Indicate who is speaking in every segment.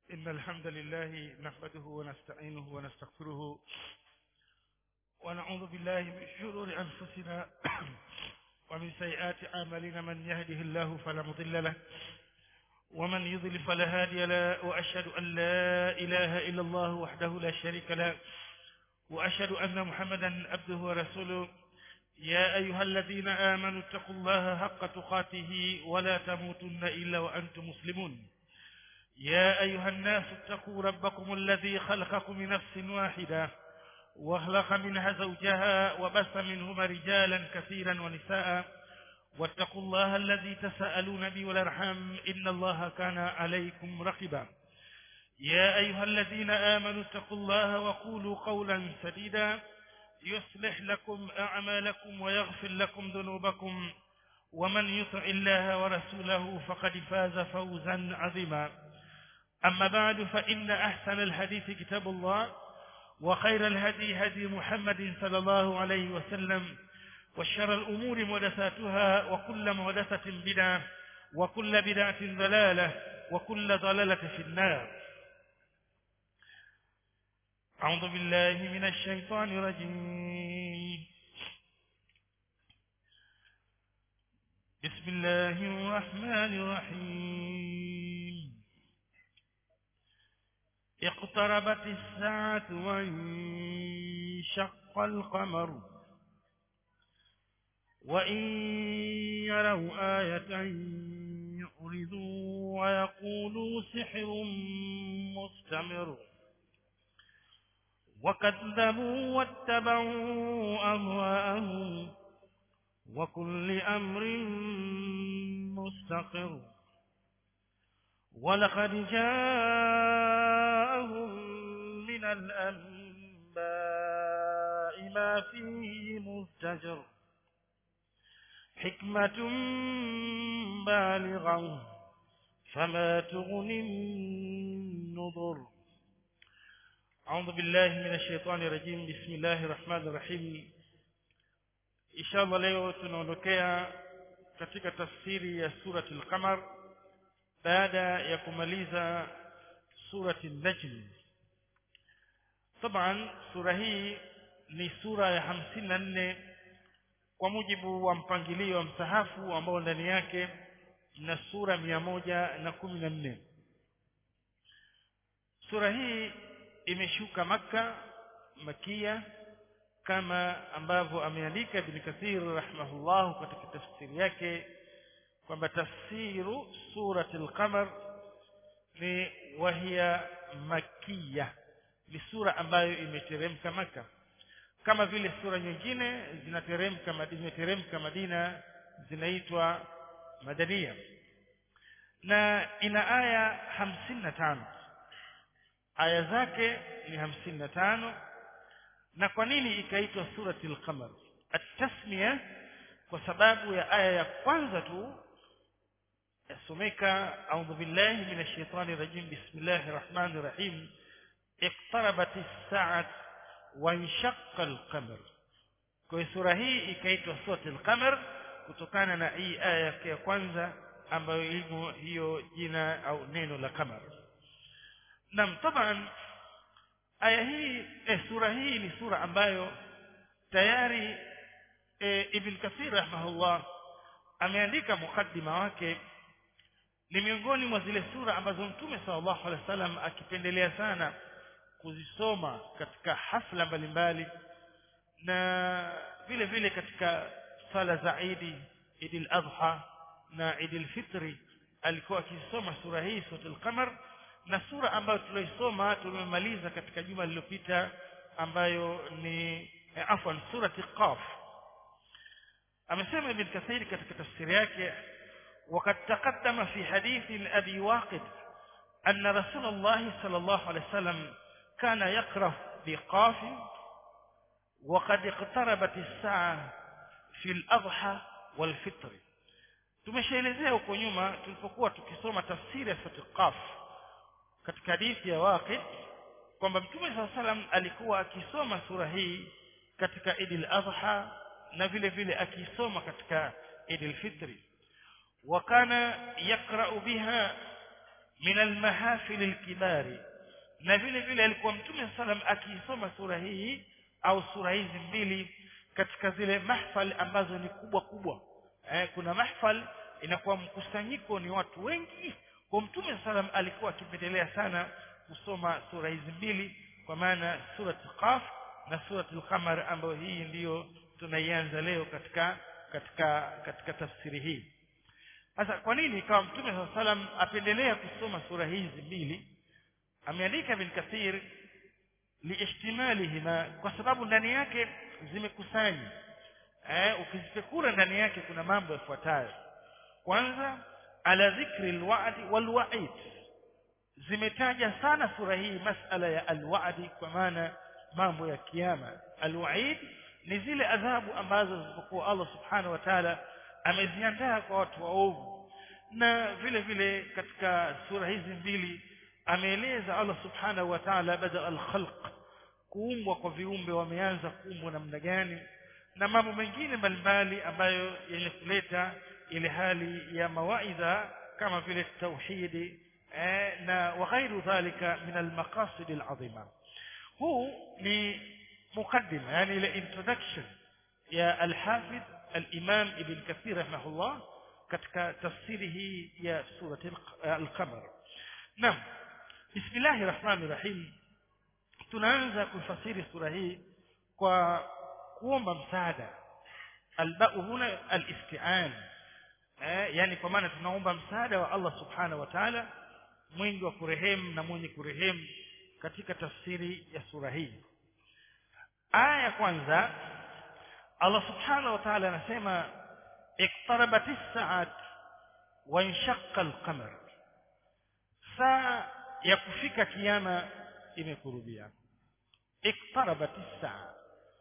Speaker 1: إن الحمد لله نحمده ونستعينه ونستغفره ونعوذ بالله من شرور أنفسنا ومن سيئات أعمالنا من يهده الله فلا مضل له ومن يضل فلا هادي له وأشهد أن لا إله إلا الله وحده لا شريك له وأشهد أن محمدا عبده ورسوله يا أيها الذين آمنوا اتقوا الله حق تقاته ولا تموتن إلا وأنتم مسلمون يا أيها الناس اتقوا ربكم الذي خلقكم من نفس واحدة وخلق منها زوجها وبث منهما رجالا كثيرا ونساء واتقوا الله الذي تساءلون به والأرحام إن الله كان عليكم رقبا يا أيها الذين آمنوا اتقوا الله وقولوا قولا سديدا يصلح لكم أعمالكم ويغفر لكم ذنوبكم ومن يطع الله ورسوله فقد فاز فوزا عظيما أما بعد فإن أحسن الحديث كتاب الله وخير الهدي هدي محمد صلى الله عليه وسلم وشر الأمور محدثاتها وكل محدثة بدعة وكل بدعة ضلالة وكل ضلالة في النار أعوذ بالله من الشيطان الرجيم بسم الله الرحمن الرحيم اقتربت الساعة وانشق القمر وإن يروا آية يعرضوا ويقولوا سحر مستمر وكذبوا واتبعوا أهواءهم وكل أمر مستقر ولقد جاءهم من الأنباء ما فيه مزدجر حكمة بالغة فما تغني النظر أعوذ بالله من الشيطان الرجيم بسم الله الرحمن الرحيم inshallah leo tunaondokea katika tafsiri ya surati al-qamar baada ya kumaliza surati an-najm taban sura hii ni sura ya hamsini na nne kwa mujibu wa mpangilio wa msahafu ambao ndani yake na sura mia moja na kumi na nne sura hii imeshuka maka makia kama ambavyo ameandika Ibn Kathir rahimahullah katika tafsiri yake kwamba tafsiru surati al-qamar ni wahia makia ni sura ambayo imeteremka maka kama vile sura nyingine zinateremka Madina imeteremka Madina zinaitwa madania na ina aya hamsini na tano aya zake ni hamsini na tano na kwa nini ikaitwa surati al-qamar at-tasmiya kwa sababu ya aya ya kwanza tu yasomeka a'udhu billahi minash shaitani rajim bismillahir rahmanir rahim iqtarabat as-sa'at wa inshaqqa al-qamar kwa sura hii ikaitwa surati al-qamar kutokana na hii aya ya kwanza ambayo ilimo hiyo jina au neno la qamar nam taban aya hii eh, sura hii ni sura ambayo tayari eh, Ibn Kathir rahimahullah ameandika mukaddima wake ni miongoni mwa zile sura ambazo Mtume sallallahu alaihi wasallam akipendelea sana kuzisoma katika hafla mbalimbali na vile vile katika sala za Idi Idil Adha na Idil Fitri alikuwa akisoma sura hii suratul Qamar na sura ambayo tuloisoma tumemaliza katika juma lililopita ambayo ni eh, afwan surati qaf amesema ibn kathir katika tafsiri yake وقد تقدم في حديث أبي واقد أن رسول الله صلى الله عليه وسلم كان يقرأ بقاف وقد اقتربت الساعة في الأضحى والفطر tumeshaelezea huko nyuma tulipokuwa tukisoma tafsiri ya sura qaf katika hadithi ya Waqid kwamba Mtume SAW salam alikuwa akisoma sura hii katika Eid al-Adha na vile vile akisoma katika Eid al-Fitri wakana yaqra'u biha min almahafil alkibari na vile vile alikuwa mtume sallam akiisoma sura hii au sura hizi mbili katika zile mahfal ambazo ni kubwa kubwa eh, kuna mahfal inakuwa mkusanyiko ni watu wengi kwa mtume sallam alikuwa akipendelea sana kusoma sura hizi mbili kwa maana surat qaf na surat al-qamar ambayo hii ndiyo tunaianza leo katika katika katika tafsiri hii sasa kwa nini kama mtume saa salam apendelea kusoma sura hizi mbili ameandika bin kathir liihtimalihima kwa sababu ndani yake zimekusanya eh, ukizipekura ndani yake kuna mambo yafuatayo kwanza ala dhikri alwa'di walwa'id zimetaja sana sura hii masala ya alwa'di kwa maana mambo ya kiyama alwa'id ni zile adhabu ambazo zilizokuwa Allah subhanahu wa ta'ala ameziandaa kwa watu waovu na vile vile katika sura hizi mbili ameeleza Allah subhanahu wa ta'ala bada al-khalq kuumbwa kwa viumbe wameanza kuumbwa namna gani na mambo mengine mbalimbali ambayo yenye kuleta ile hali ya mawaidha kama vile tauhidi eh, na waghairu dhalika min almaqasid alazima huu ni mukaddima yani ile introduction ya alhafidh الإمام ابن كثير رحمه الله katika tafsiri hii ya surati al-qamar naam bismillahir rahmanir rahim tunaanza kufasiri sura hii kwa kuomba msaada albau huna alisti'an eh yani kwa maana tunaomba msaada wa Allah subhanahu wa ta'ala mwingi wa kurehemu na mwenye kurehemu katika tafsiri ya sura hii aya ya kwanza Allah subhanahu wa ta'ala anasema iqtarabatis sa'at wa inshaqqa al-qamar saa ya kufika kiyama imekurubia iqtarabatis saa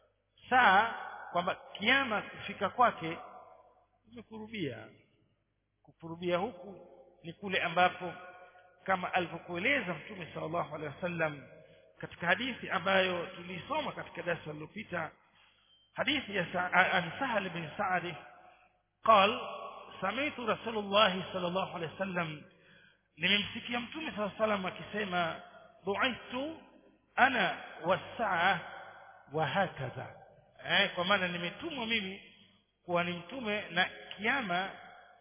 Speaker 1: saa kwamba kiyama kufika kwake imekurubia kukurubia huku ni kule ambapo kama alivyokueleza mtume sallallahu alaihi wasallam katika hadithi ambayo tulisoma katika darasa lililopita حديث عن سهل بن سعد قال سمعت رسول الله صلى الله عليه وسلم nimemsikia mtume saa salam akisema buithtu ana wasaa wa hakadha eh, kwa maana nimetumwa mimi kuwa ni mtume na kiama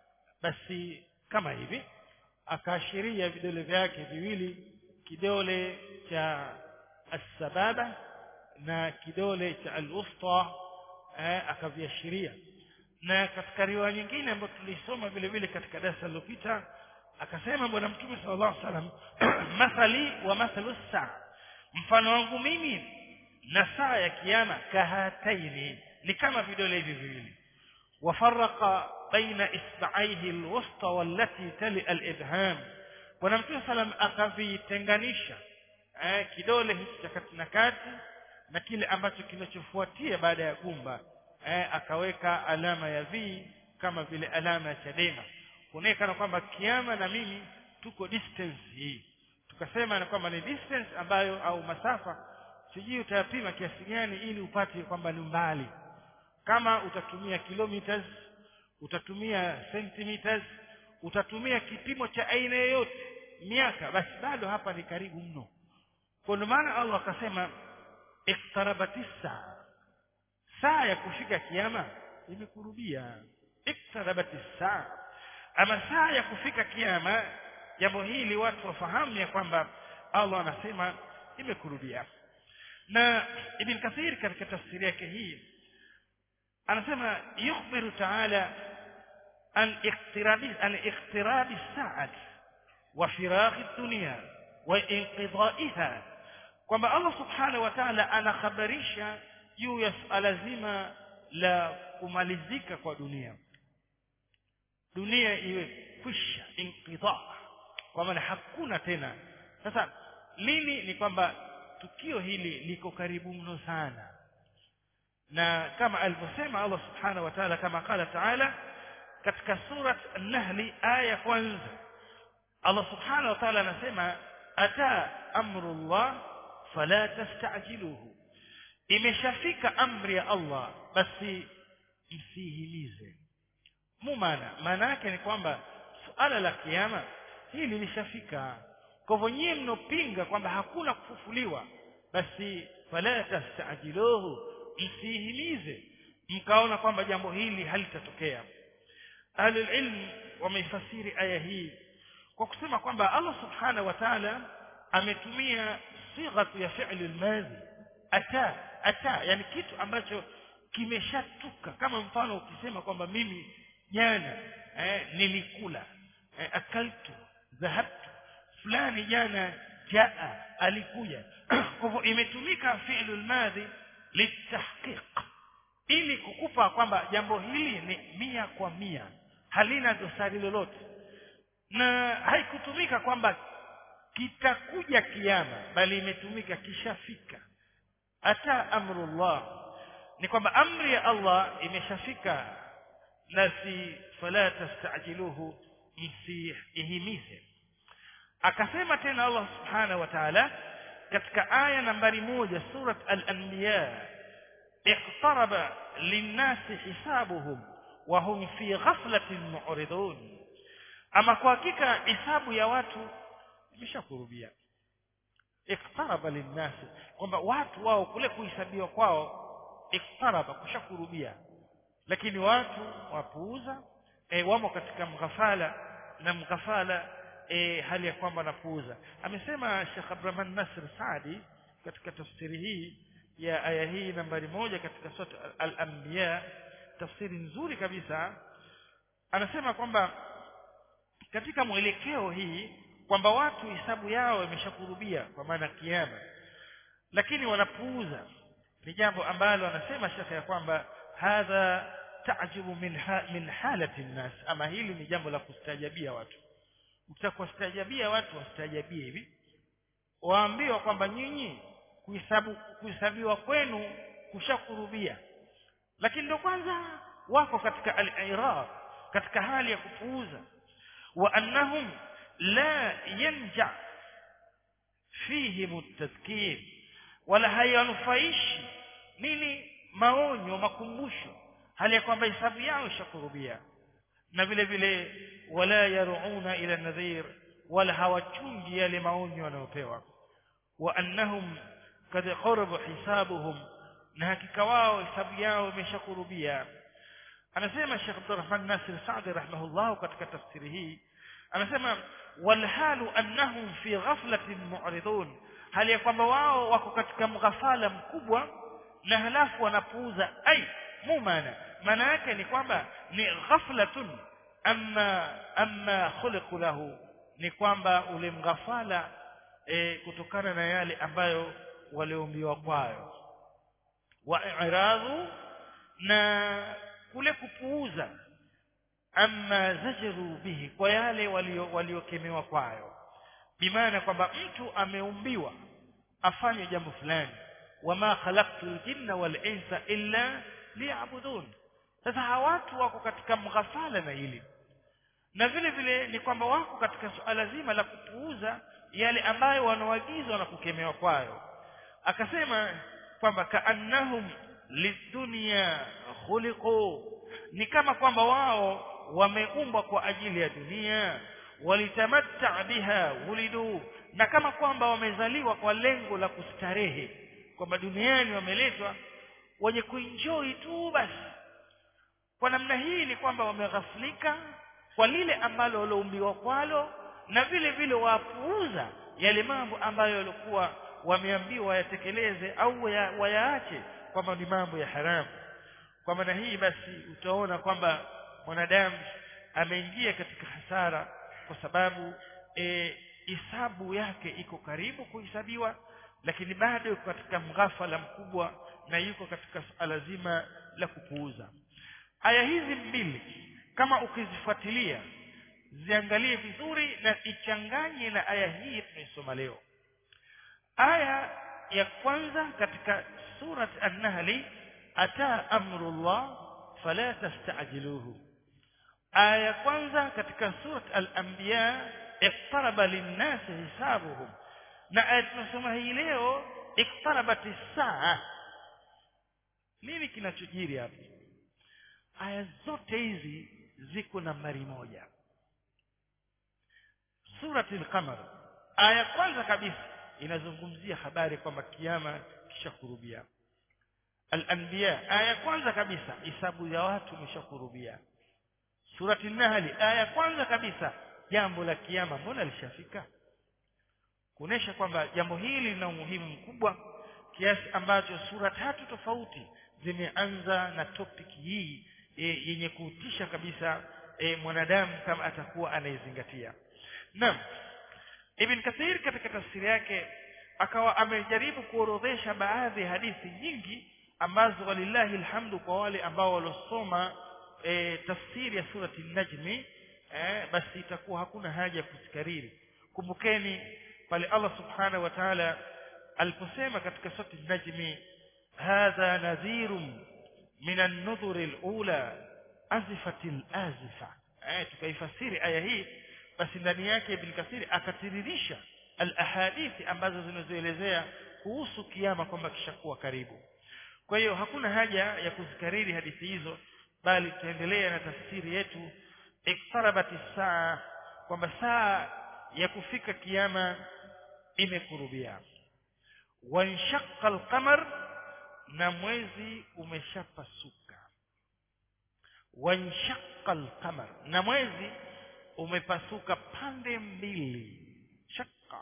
Speaker 1: basi kama hivi akaashiria vidole vyake viwili kidole cha assababa na kidole cha al-wusta eh, akaviashiria na katika riwaya nyingine ambayo tulisoma vile vile katika darasa lililopita akasema bwana mtume sallallahu alaihi wasallam mathali wa mathalu saa mfano wangu mimi na saa ya kiyama kahataini ni kama vidole hivi viwili wafarraqa baina isba'aihi alwusta wallati tali alibham bwana mtume sallam akavitenganisha eh, kidole hichi cha kati na kati na kile ambacho kinachofuatia baada ya gumba eh, akaweka alama ya V kama vile alama ya Chadema kuonekana kwamba kiama na mimi tuko distance hii tukasema na kwamba ni distance ambayo au masafa sijui utayapima kiasi gani ili upate kwamba ni mbali kama utatumia kilometers utatumia centimeters utatumia kipimo cha aina yoyote miaka basi bado hapa ni karibu mno kwa ndio maana Allah akasema iqtarabatis saa saa ya kufika kiyama imekurubia iqtarabatis saa ama saa ya kufika kiyama jambo hili watu wafahamu ya kwamba Allah anasema imekurubia na ibn kathir katika tafsiri yake hii anasema yukhbiru ta'ala an iqtirabi an iqtirabi sa'at wa firaghi dunya wa inqidaiha kwamba Allah subhanahu wa ta'ala anakhabarisha juu ya suala zima la kumalizika kwa dunia dunia iwe kwisha inqidha kwa maana hakuna tena sasa lini ni kwamba tukio hili liko karibu mno sana na kama alivyosema Allah subhanahu wa ta'ala kama qala ta'ala katika surat an-nahl aya kwanza Allah subhanahu wa ta'ala anasema ata amrullah fala tastajiluhu imeshafika amri ya Allah basi msihimize mumana maana yake ni kwamba suala la kiyama hili lishafika kwa hivyo nyie mnopinga kwamba hakuna kufufuliwa basi fala tastajiluhu msihimize mkaona kwamba jambo hili halitatokea ahlulilm wameifasiri aya hii kwa kusema kwamba Allah subhanahu wa ta'ala ametumia sighatu ya fi'li al-madhi ata ata yani kitu ambacho kimeshatuka kama mfano ukisema kwamba mimi jana eh, nilikula eh, akaltu dhahabtu fulani jana jaa alikuja kwa hivyo imetumika fi'lu al-madhi litahqiq ili kukupa kwamba jambo hili ni mia kwa mia halina dosari lolote na haikutumika kwamba kitakuja kiama bali imetumika kishafika hata amrullah ni kwamba amri ya Allah imeshafika na si fala tastajiluhu msihimize akasema tena Allah subhanahu wa ta'ala katika aya nambari moja surat al-anbiya اقترب للناس حسابهم وهم في غفلة معرضون ama kwa hakika hisabu ya watu imeshakurubia iktaraba linnasi kwamba watu wao kule kuhesabiwa kwao iktaraba kushakurubia lakini watu wapuuza e, wamo katika mghafala na mghafala e, hali ya kwamba wanapuuza amesema Sheikh Abdurrahman Nasir Saadi katika tafsiri hii ya aya hii nambari moja katika sura al-anbiya tafsiri nzuri kabisa anasema kwamba katika mwelekeo hii kwamba watu hisabu yao imeshakurubia kwa maana kiama lakini wanapuuza ni jambo ambalo anasema shekhe ya kwamba hadha ta'jibu min ha, min halati nnas ama hili ni jambo la kustajabia watu utakuwastajabia watu wastajabie hivi waambiwa kwamba nyinyi kuhesabu kuhesabiwa kwenu kushakurubia lakini ndio kwanza wako katika al-i'rab katika hali ya kupuuza wa annahum la yanja fihim at-tadhkir wala hayanufaishi nini maonyo makumbusho hali ya kwamba hisabu yao ishakurubia na vile vile wala yaruna ila nadhir wala hawachungi yale maonyo wanayopewa wa annahum kad qaraba hisabuhum na hakika wao hisabu yao imeshakurubia anasema Sheikh Abdurrahman Nasir Saadi rahimahullah katika tafsiri hii anasema walhalu annahum fi ghaflatin mu'ridun hali ya kwamba wao wako katika mghafala mkubwa na halafu wanapuuza ai mumana maana yake ni kwamba ni ghaflatun amma amma khuliqu lahu ni kwamba ule mghafala e, kutokana na yale ambayo waliumbiwa kwayo wa i'radhu na kule kupuuza amma zajru bihi kwa yale waliokemewa kwayo bimaana kwamba mtu ameumbiwa afanye jambo fulani wama khalaqtul jinna wal insa illa liya'budun sasa hawa watu wako katika mghafala na hili na vile vile ni kwamba wako katika suala zima la kupuuza yale ambayo wanaagizwa na kukemewa kwayo akasema kwamba kaannahum lidunya khuliqu ni kama kwamba wao wameumbwa kwa ajili ya dunia walitamatta biha wulidu na kama kwamba wamezaliwa kwa lengo la kustarehe kwamba duniani wameletwa wenye kuenjoy tu basi kwa namna hii ni kwamba wameghaflika kwa lile ambalo walioumbiwa kwalo na vile vile wapuuza yale mambo ambayo walikuwa wameambiwa yatekeleze au wayaache kwamba ni mambo ya haramu kwa maana hii basi utaona kwamba mwanadamu ameingia katika hasara kwa sababu hisabu e, yake iko karibu kuhesabiwa lakini bado yuko katika mghafala mkubwa na yuko katika suala zima la kupuuza aya hizi mbili kama ukizifuatilia ziangalie vizuri na ichanganye na aya hii tunaisoma leo aya ya kwanza katika surat an-nahl ata amrullah fala tastajiluhu aya ya kwanza katika surat al-anbiya iqtaraba lin-nas hisabuhum na aya tunasoma hii leo iqtarabat as-saa nini kinachojiri hapa aya zote hizi ziko nambari moja surati al-qamar aya kwanza kabisa inazungumzia habari kwamba kiyama kishakurubia al-anbiya aya kwanza kabisa hisabu ya watu imeshakurubia surati nahli aya kwanza kabisa jambo la kiyama mbona lishafika kuonesha kwamba jambo hili lina umuhimu mkubwa kiasi ambacho sura tatu tofauti zimeanza na topic hii e, yenye kutisha kabisa e, mwanadamu kama atakuwa anaizingatia naam ibn kathir katika tafsiri yake akawa amejaribu kuorodhesha baadhi ya hadithi nyingi ambazo walillahi alhamdu kwa wale ambao walosoma e, tafsiri ya surati najmi e, basi itakuwa hakuna haja ya kuzikariri kumbukeni pale Allah subhanahu wa ta'ala aliposema katika surati najmi hadha nadhirun min an-nudhur al-ula azifatil azifa eh tukaifasiri aya hii basi ndani yake ibn kathir akatiririsha al-ahadithi ambazo zinazoelezea kuhusu kiyama kwamba kishakuwa karibu kwa hiyo hakuna haja ya kuzikariri hadithi hizo bali tuendelea na tafsiri yetu iqtarabat saa kwamba saa ya kufika kiyama imekurubia wanshaqqa al-qamar na mwezi umeshapasuka wanshaqqa al-qamar na mwezi umepasuka pande mbili shaqqa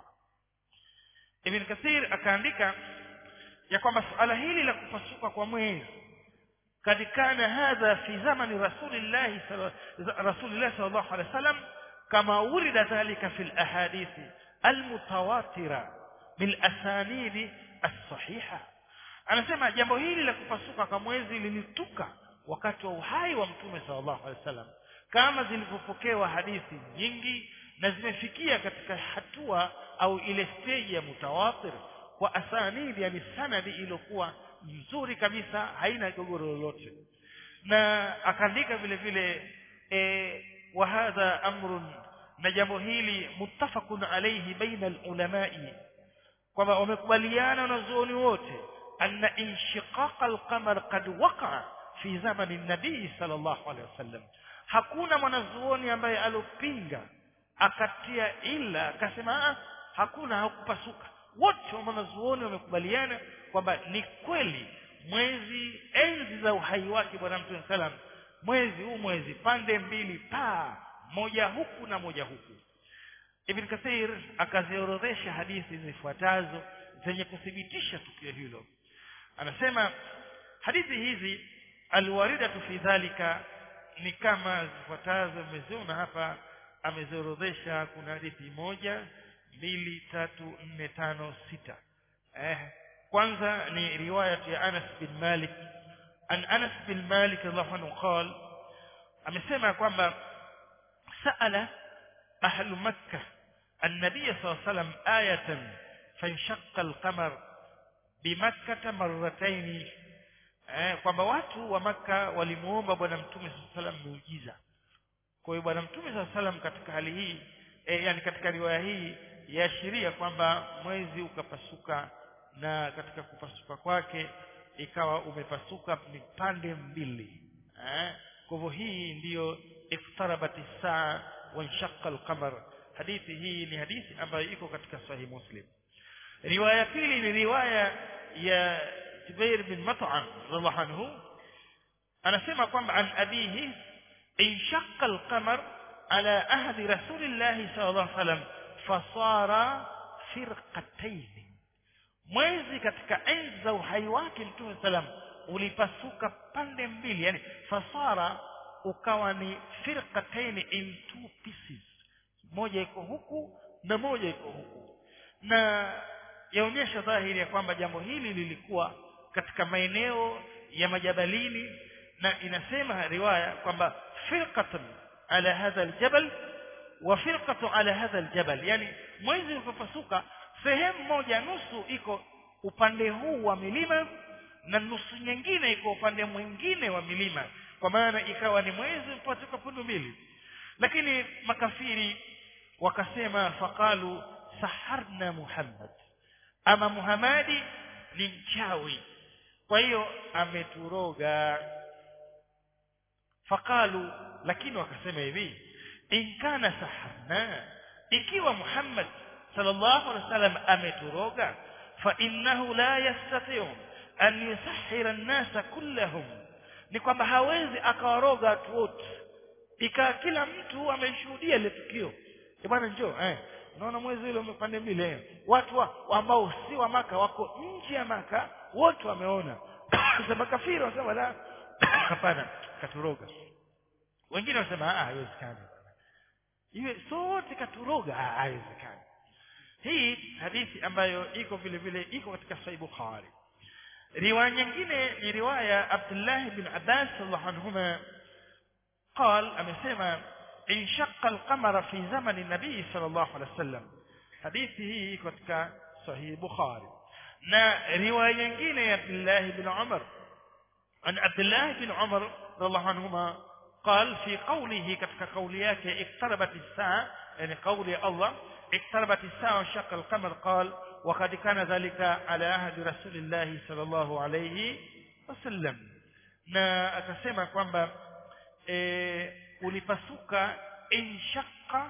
Speaker 1: ibn kathir akaandika ya kwamba suala hili la kupasuka kwa mwezi kadikana hadha fi zamani rasulillah rasulillah sallallahu alaihi wasallam kama urida dhalika fi alahadithi almutawatira bil asanidi as-sahiha anasema jambo hili la kupasuka kwa mwezi lilituka wakati wa uhai wa mtume sallallahu alaihi wasallam kama zilivyopokewa hadithi nyingi na zimefikia katika hatua au ile stage ya mutawatir kwa asanidi yani sanadi iliyokuwa nzuri kabisa haina gogoro lolote na akaandika vile vile e, wa hadha amrun na jambo hili muttafaqun alayhi baina alulamai kwamba wamekubaliana wanazuoni wote anna inshiqaq alqamar qad waqa'a fi zamani nabii sallallahu alaihi wasallam hakuna mwanazuoni ambaye alopinga akatia ila akasema hakuna hakupasuka wote wanazuoni wamekubaliana kwamba ni kweli mwezi enzi za uhai wake bwana mtume salam mwezi huu mwezi pande mbili paa moja huku na moja huku ibn kathir akaziorodhesha hadithi zifuatazo zenye kuthibitisha tukio hilo anasema hadithi hizi alwaridatu fi dhalika ni kama zifuatazo mmeziona hapa ameziorodhesha kuna hadithi moja mbili tatu nne tano sita eh kwanza ni riwaya ya Anas bin Malik an Anas bin Malik radhiallahu anhu qal amesema kwamba سأل أهل مكة النبي صلى الله عليه وسلم آية فانشق القمر بمكة مرتين eh, kwamba watu wa maka walimuomba bwana mtume saa salam miujiza kwa hiyo bwana mtume saa salam katika hali hii eh, yani katika riwaya hii yaashiria kwamba mwezi ukapasuka na katika kupasuka kwake ikawa umepasuka mipande mbili eh, kwa hivyo hii ndiyo iqtarabat saa wanshaqa alqamar hadithi hii ni hadithi ambayo iko katika sahih muslim riwaya pili ni riwaya ya Jubair bin Mat'am radhiallahu anhu anasema kwamba an abihi inshaqa alqamar ala ahdi rasulillah sallallahu alaihi wasallam fasara firqatayn mwezi katika enzi za uhai wake mtume salam ulipasuka pande mbili yani fasara ukawa ni firqatayn in two pieces moja iko huku na moja iko huku na yaonyesha dhahiri ya kwamba jambo hili lilikuwa katika maeneo ya majabalini na inasema riwaya kwamba firqatun ala hadha aljabal wa firqatu ala hadha aljabal yani mwezi ulipopasuka sehemu moja nusu iko upande huu wa milima na nusu nyingine iko upande mwingine wa milima kwa maana ikawa ni mwezi mpasuka pundu mbili lakini makafiri wakasema faqalu saharna muhammad ama muhamadi ni mchawi kwa hiyo ameturoga faqalu lakini wakasema hivi in kana saharna ikiwa Muhammad sallallahu alaihi wasallam ameturoga fa innahu la yastati'u an yusahhira an-nasa kullahum ni kwamba hawezi akawaroga watu wote ikawa kila mtu ameshuhudia ile tukio eh bwana njoo eh unaona mwezi ule umepande mbili eh watu wa, ambao si wa maka wako nje ya maka wote wameona sasa makafiri wanasema la hapana katuroga wengine wanasema ah haiwezekani iwe sote katuroga ah haiwezekani hii hadithi ambayo iko vile vile iko katika sahih bukhari riwaya nyingine ni riwaya Abdullah bin Abbas radhiallahu anhuma قال amesema انشق القمر في زمن النبي صلى الله عليه وسلم hadithi hii iko katika sahih bukhari na riwaya nyingine ya Abdullah bin Umar عن عبد الله بن عمر رضي الله عنهما قال في قوله katika kauli yake اقتربت الساعه يعني قول الله اقتربت الساعه وانشق القمر قال وقد كان ذلك على عهد رسول الله صلى الله عليه وسلم na akasema kwamba e, ulipasuka inshaqa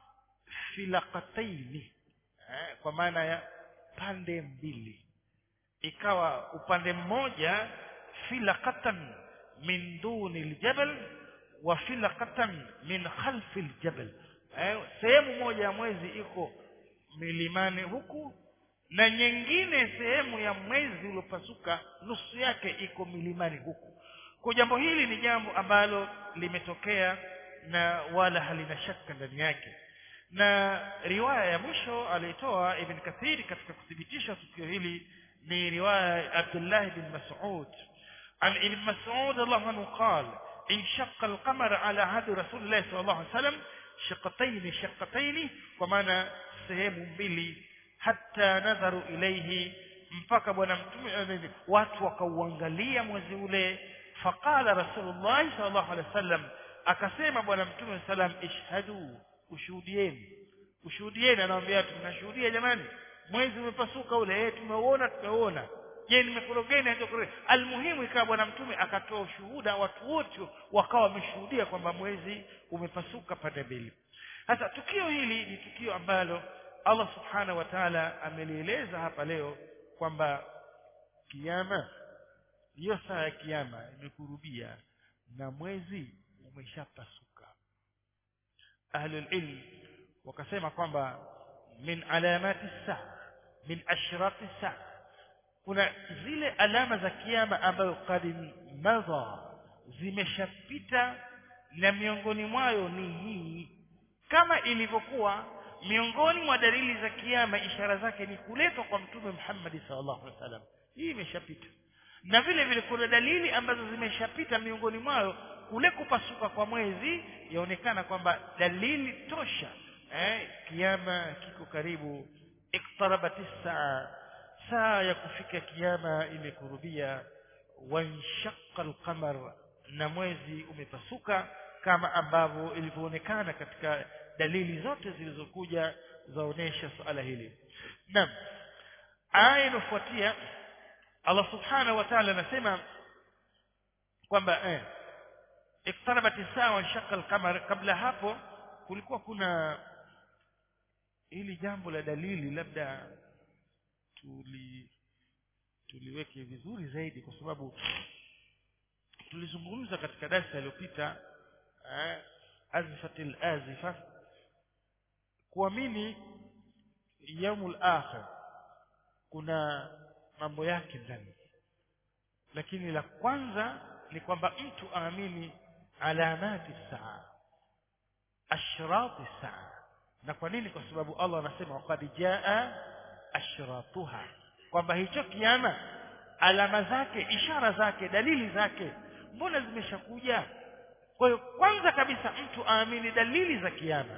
Speaker 1: filaqataini eh, kwa maana ya pande mbili ikawa upande mmoja filaqatan min duni aljabal wa filaqatan min khalfi aljabal eh, sehemu moja ya mwezi iko milimani huku na nyingine sehemu ya mwezi uliopasuka nusu yake iko milimani huku kwa jambo hili ni jambo ambalo limetokea na wala halina shaka ndani yake na riwaya ya mwisho alitoa ibn kathir katika kuthibitisha tukio hili ni riwaya ya Abdullah bin Mas'ud an ibn Mas'ud Allah anhu قال انشق القمر على عهد رسول الله صلى الله عليه وسلم شقتين شقتين kwa maana sehemu mbili hatta nadharu ilayhi mpaka bwana mtume watu wakauangalia mwezi ule faqala rasulullah sallallahu alaihi wasallam akasema bwana mtume sallam ishhadu ushuhudieni ushuhudieni anawaambia tunashuhudia jamani mwezi umepasuka ule eh tumeuona tumeuona je nimekorogeni hajakorogeni almuhimu ikawa bwana mtume akatoa ushuhuda watu wote wakawa wameshuhudia kwamba mwezi umepasuka pande mbili sasa tukio hili ni tukio ambalo Allah subhanahu wa ta'ala amelieleza hapa leo kwamba kiyama hiyo saa ya kiyama imekurubia na mwezi umeshapasuka ahlul ilm wakasema kwamba min alamati saa min ashrati saa kuna zile alama za kiyama ambayo qad madha zimeshapita na miongoni mwayo ni hii kama ilivyokuwa miongoni mwa dalili za kiyama ishara zake ni kuletwa kwa mtume Muhammad sallallahu alaihi wasallam hii imeshapita na vile vile kuna dalili ambazo zimeshapita miongoni mwayo kule kupasuka kwa mwezi yaonekana kwamba dalili tosha eh kiyama kiko karibu iqtarabat saa saa ya kufika kiyama imekurubia wanshaqqa alqamar na mwezi umepasuka kama ambavyo ilivyoonekana katika dalili zote zilizokuja zaonesha suala hili naam aya inofuatia Allah subhanahu wa ta'ala anasema kwamba eh iqtarabat as-saa wa shaqqa al-qamar kabla hapo kulikuwa kuna hili jambo la dalili labda tuli tuliweke vizuri zaidi kwa sababu tulizungumza katika darasa iliyopita eh, azfatil azifa kuamini yaumul akhir kuna mambo yake ndani lakini la kwanza ni kwamba mtu aamini alamati saa ashrati saa na kwa nini kwa sababu Allah anasema waqad jaa ashratuha kwamba hicho kiama alama zake ishara zake dalili zake mbona zimeshakuja kwa hiyo kwanza kabisa mtu aamini dalili za kiama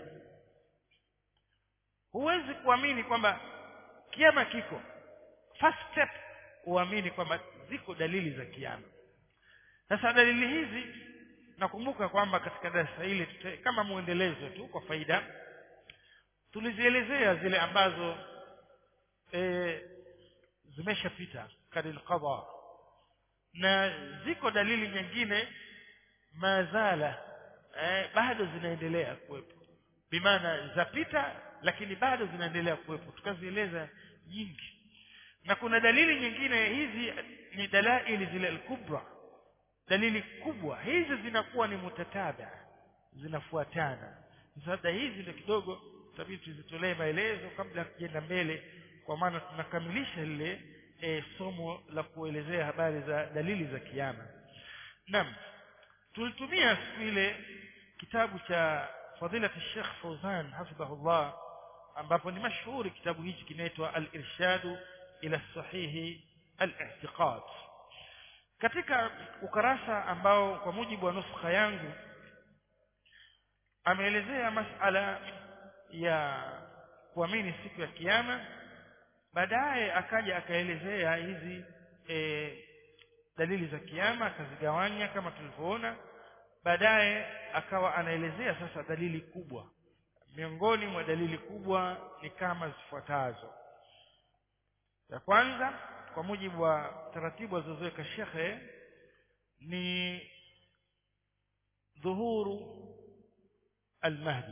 Speaker 1: huwezi kuamini kwamba kiama kiko first step uamini kwamba ziko dalili za kiama sasa dalili hizi nakumbuka kwamba katika darasa hili kama muendelezo tu kwa faida tulizielezea zile ambazo e, zimeshapita kadil qada na ziko dalili nyingine mazala eh, bado zinaendelea kuwepo bimaana zapita lakini bado zinaendelea kuwepo tukazieleza nyingi na kuna dalili nyingine hizi ni dalaili zile al-kubra dalili kubwa hizi zinakuwa ni mutatabia zinafuatana sasa hizi ndio kidogo tabii tuzitolee maelezo kabla tukienda mbele kwa maana tunakamilisha lile e, somo la kuelezea habari za dalili za kiyama naam tulitumia siku ile kitabu cha fadila Sheikh Fauzan hafidhahullah ambapo ni mashuhuri kitabu hichi kinaitwa al-irshadu ila sahihi al-i'tiqad katika ukarasa ambao kwa mujibu wa nuskha yangu ameelezea masala ya kuamini siku ya kiyama baadaye akaja akaelezea hizi e, dalili za kiyama akazigawanya kama tulivyoona baadaye akawa anaelezea sasa dalili kubwa miongoni mwa dalili kubwa ni kama zifuatazo ya kwanza kwa mujibu wa taratibu alizoweka shekhe ni dhuhuru almahdi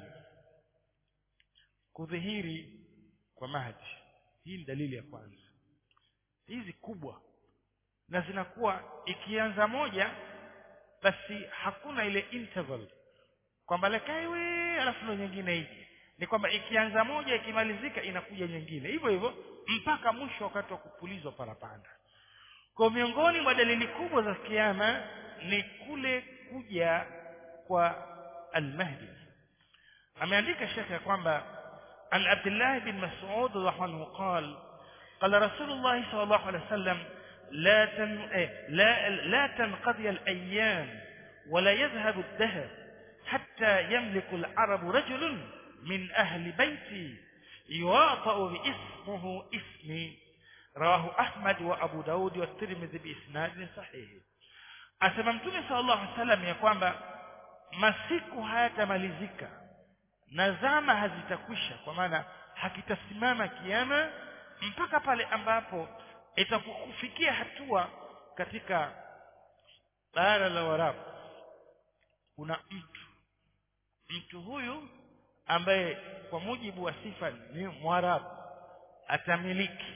Speaker 1: kudhihiri kwa mahdi hii ni dalili ya kwanza hizi kubwa na zinakuwa ikianza moja basi hakuna ile interval kwamba lekaiwe alafu ndo nyingine ije ni kwamba ikianza moja ikimalizika inakuja nyingine hivyo hivyo mpaka mwisho wakati wa kupulizwa parapanda kwa miongoni mwa dalili kubwa za kiyama ni kule kuja kwa al-mahdi ameandika shekhe kwamba an Abdullah bin Mas'ud radhiallahu anhu قال قال رسول الله صلى الله عليه وسلم لا تن... لا لا تنقضي الايام ولا يذهب الدهر حتى يملك العرب رجل من اهل بيتي يواطأ باسمه اسمي رواه احمد وابو داود والترمذي باسناد صحيح asema mtume sallallahu alaihi wasallam ya kwamba masiku hayatamalizika na zama hazitakwisha kwa maana hakitasimama kiama mpaka pale ambapo itakufikia hatua katika bara la Waarabu kuna mtu mtu huyu ambaye kwa mujibu wa sifa ni Mwarabu atamiliki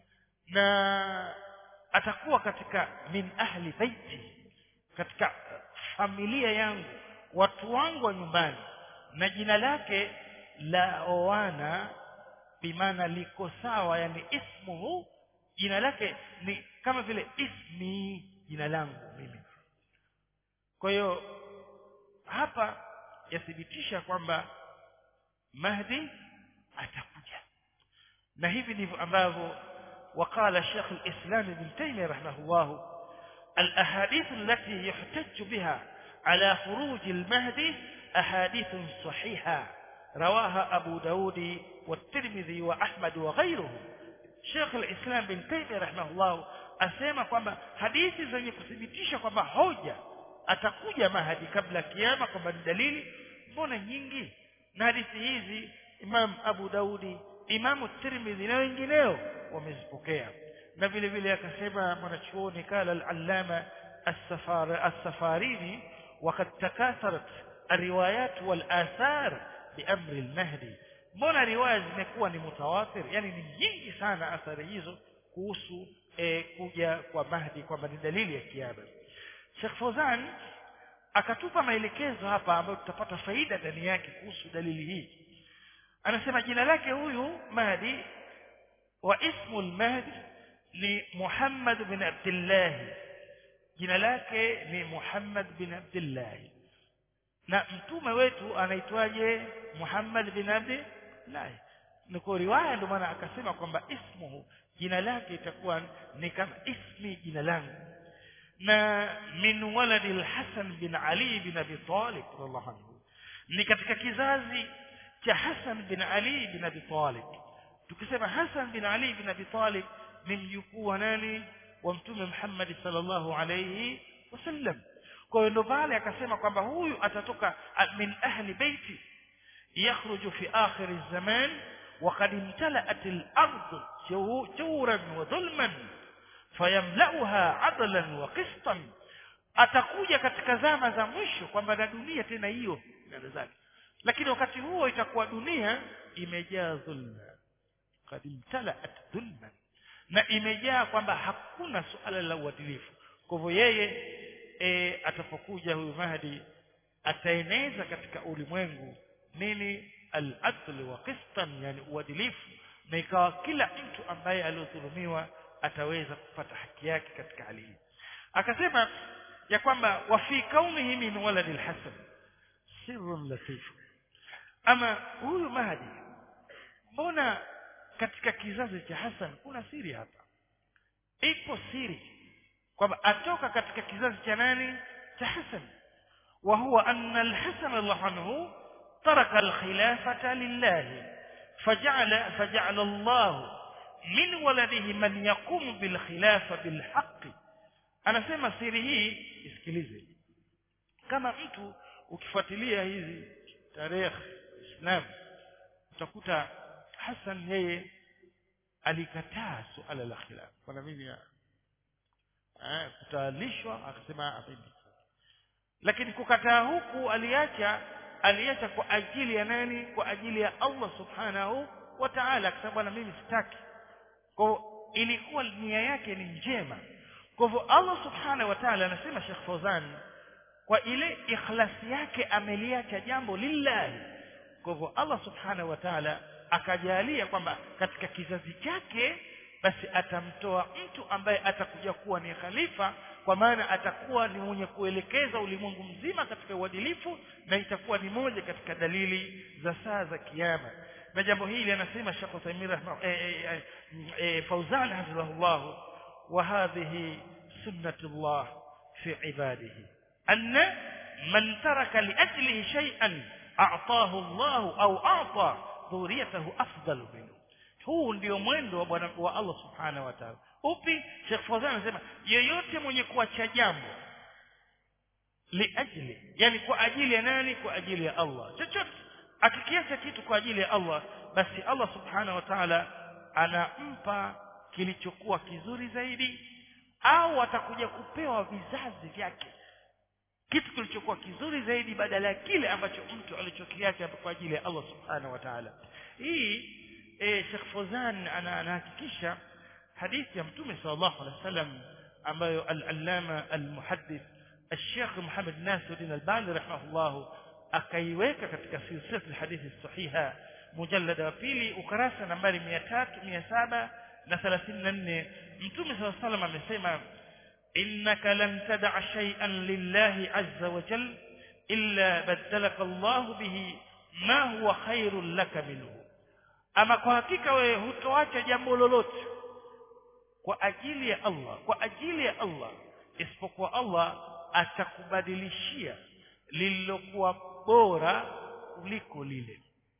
Speaker 1: na atakuwa katika min ahli baiti katika familia yangu watu wangu wa nyumbani na jina lake la oana bimaana liko sawa yani ismuhu jina lake ni kama vile ismi jina langu mimi kwa hiyo hapa yathibitisha kwamba Mahdi atakuja na hivi ndivyo ambavyo وقال شيخ الإسلام ابن تيمية رحمه الله الأحاديث التي يحتج بها على خروج المهدي أحاديث صحيحة رواها أبو داود والترمذي وأحمد وغيره Sheikh al-Islam bin Taymiyyah rahimahullah asema kwamba hadithi zenye kuthibitisha kwamba hoja atakuja mahadi kabla kiyama kwamba ni dalili mbona nyingi na hadithi hizi Imam Abu Daudi Imam Tirmidhi na wengineo wamezipokea na vile vile akasema mwanachuoni kala al-allama as-safarini وقد تكاثرت الروايات والآثار بأمر المهدي mbona riwaya zimekuwa ni mutawatir yani ni nyingi sana athari hizo kuhusu e, kuja kwa Mahdi kwamba ni dalili ya kiama Sheikh Fozan akatupa maelekezo hapa ambayo tutapata faida ndani yake kuhusu dalili hii anasema jina lake huyu Mahdi wa ismu al-Mahdi ni Muhammad bin Abdullah jina lake ni Muhammad bin Abdullah na mtume wetu anaitwaje Muhammad bin Abdullah ni kwa riwaya ndio maana akasema kwamba ismuhu jina lake itakuwa ni kama ismi jina langu na min waladi al-Hasan bin Ali bin Abi Talib radhiallahu anhu ni katika kizazi cha Hasan bin Ali bin Abi Talib tukisema Hasan bin Ali bin Abi Talib ni mjukuu wa nani wa mtume Muhammad sallallahu alayhi wasallam kwa hiyo ndo pale akasema kwamba huyu atatoka min ahli baiti yakhruju fi akhir zaman وقد امتلأت الأرض جورا وظلما فيملأها عدلا وقسطا atakuja katika zama za mwisho kwamba na dunia tena hiyo ndio zake lakini wakati huo itakuwa dunia imejaa dhulma qad imtalaat dhulman na imejaa kwamba hakuna suala la uadilifu kwa hivyo yeye e, atapokuja huyu mahdi ataeneza katika ulimwengu nini al-adl wa qistan yani uadilifu na ikawa kila mtu ambaye aliodhulumiwa ataweza kupata haki yake katika hali hii akasema ya kwamba wa fi kaumihi min waladil hasan sirrun latif ama huyu mahdi mbona katika kizazi cha Hasan kuna siri hapa ipo siri kwamba atoka katika kizazi cha nani cha Hasan wa huwa anna al-Hasan radhiallahu anhu taraka al-khilafata lillah faja'ala faja'ala Allah min waladihi man yaqumu bil khilafa bil haqq anasema siri hii isikilize kama mtu ukifuatilia hizi tarehe Islam utakuta Hassan yeye alikataa suala la khilaf kwa mimi eh kutalishwa akasema apendi lakini kukataa huku aliacha aliacha kwa ajili ya nani kwa ajili ya Allah subhanahu wa ta'ala akasema bwana mimi sitaki kwa ilikuwa nia yake ni njema kwa hivyo Allah subhanahu wa ta'ala anasema Sheikh Fawzan kwa ile ikhlasi yake ameliacha jambo lillahi kwa hivyo Allah subhanahu wa ta'ala akajalia kwamba katika kizazi chake basi atamtoa mtu ambaye atakuja kuwa ni khalifa kwa maana atakuwa ni mwenye kuelekeza ulimwengu mzima katika uadilifu na itakuwa ni moja katika dalili za saa za kiyama na jambo hili anasema Sheikh Uthaymeen eh, eh, Fauzan hafidhahullah wa hadhihi sunnatullah fi ibadihi anna man taraka li ajlihi shay'an a'tahu Allah au a'ta dhuriyatahu afdalu minhu huu ndio mwendo wa bwana wa Allah subhanahu wa ta'ala upi Sheikh Fawzan anasema yeyote mwenye kuacha jambo liajli yani kwa ajili ya nani kwa ajili ya Allah chochote akikiacha kitu kwa ajili ya Allah basi Allah subhanahu wa ta'ala anampa kilichokuwa kizuri zaidi au atakuja kupewa vizazi vyake kitu kilichokuwa kizuri zaidi badala ya kile ambacho mtu alichokiacha kwa ajili ya Allah subhanahu wa ta'ala hii e, Sheikh Fawzan anahakikisha hadithi ya Mtume sallallahu alaihi wasallam ambayo al-allama al-muhaddith الشيخ محمد ناصر الدين الباني رحمه الله akaiweka katika silsila hadithi sahiha mujallada wa pili ukarasa nambari 300 734 Mtume صلى الله عليه وسلم amesema innaka lan tad'a shay'an lillahi azza wa jal illa badalaka Allah bihi ma huwa khairul laka minhu ama kwa hakika wewe hutoacha jambo lolote kwa ajili ya Allah kwa ajili ya Allah isipokuwa Allah atakubadilishia lililokuwa bora kuliko lile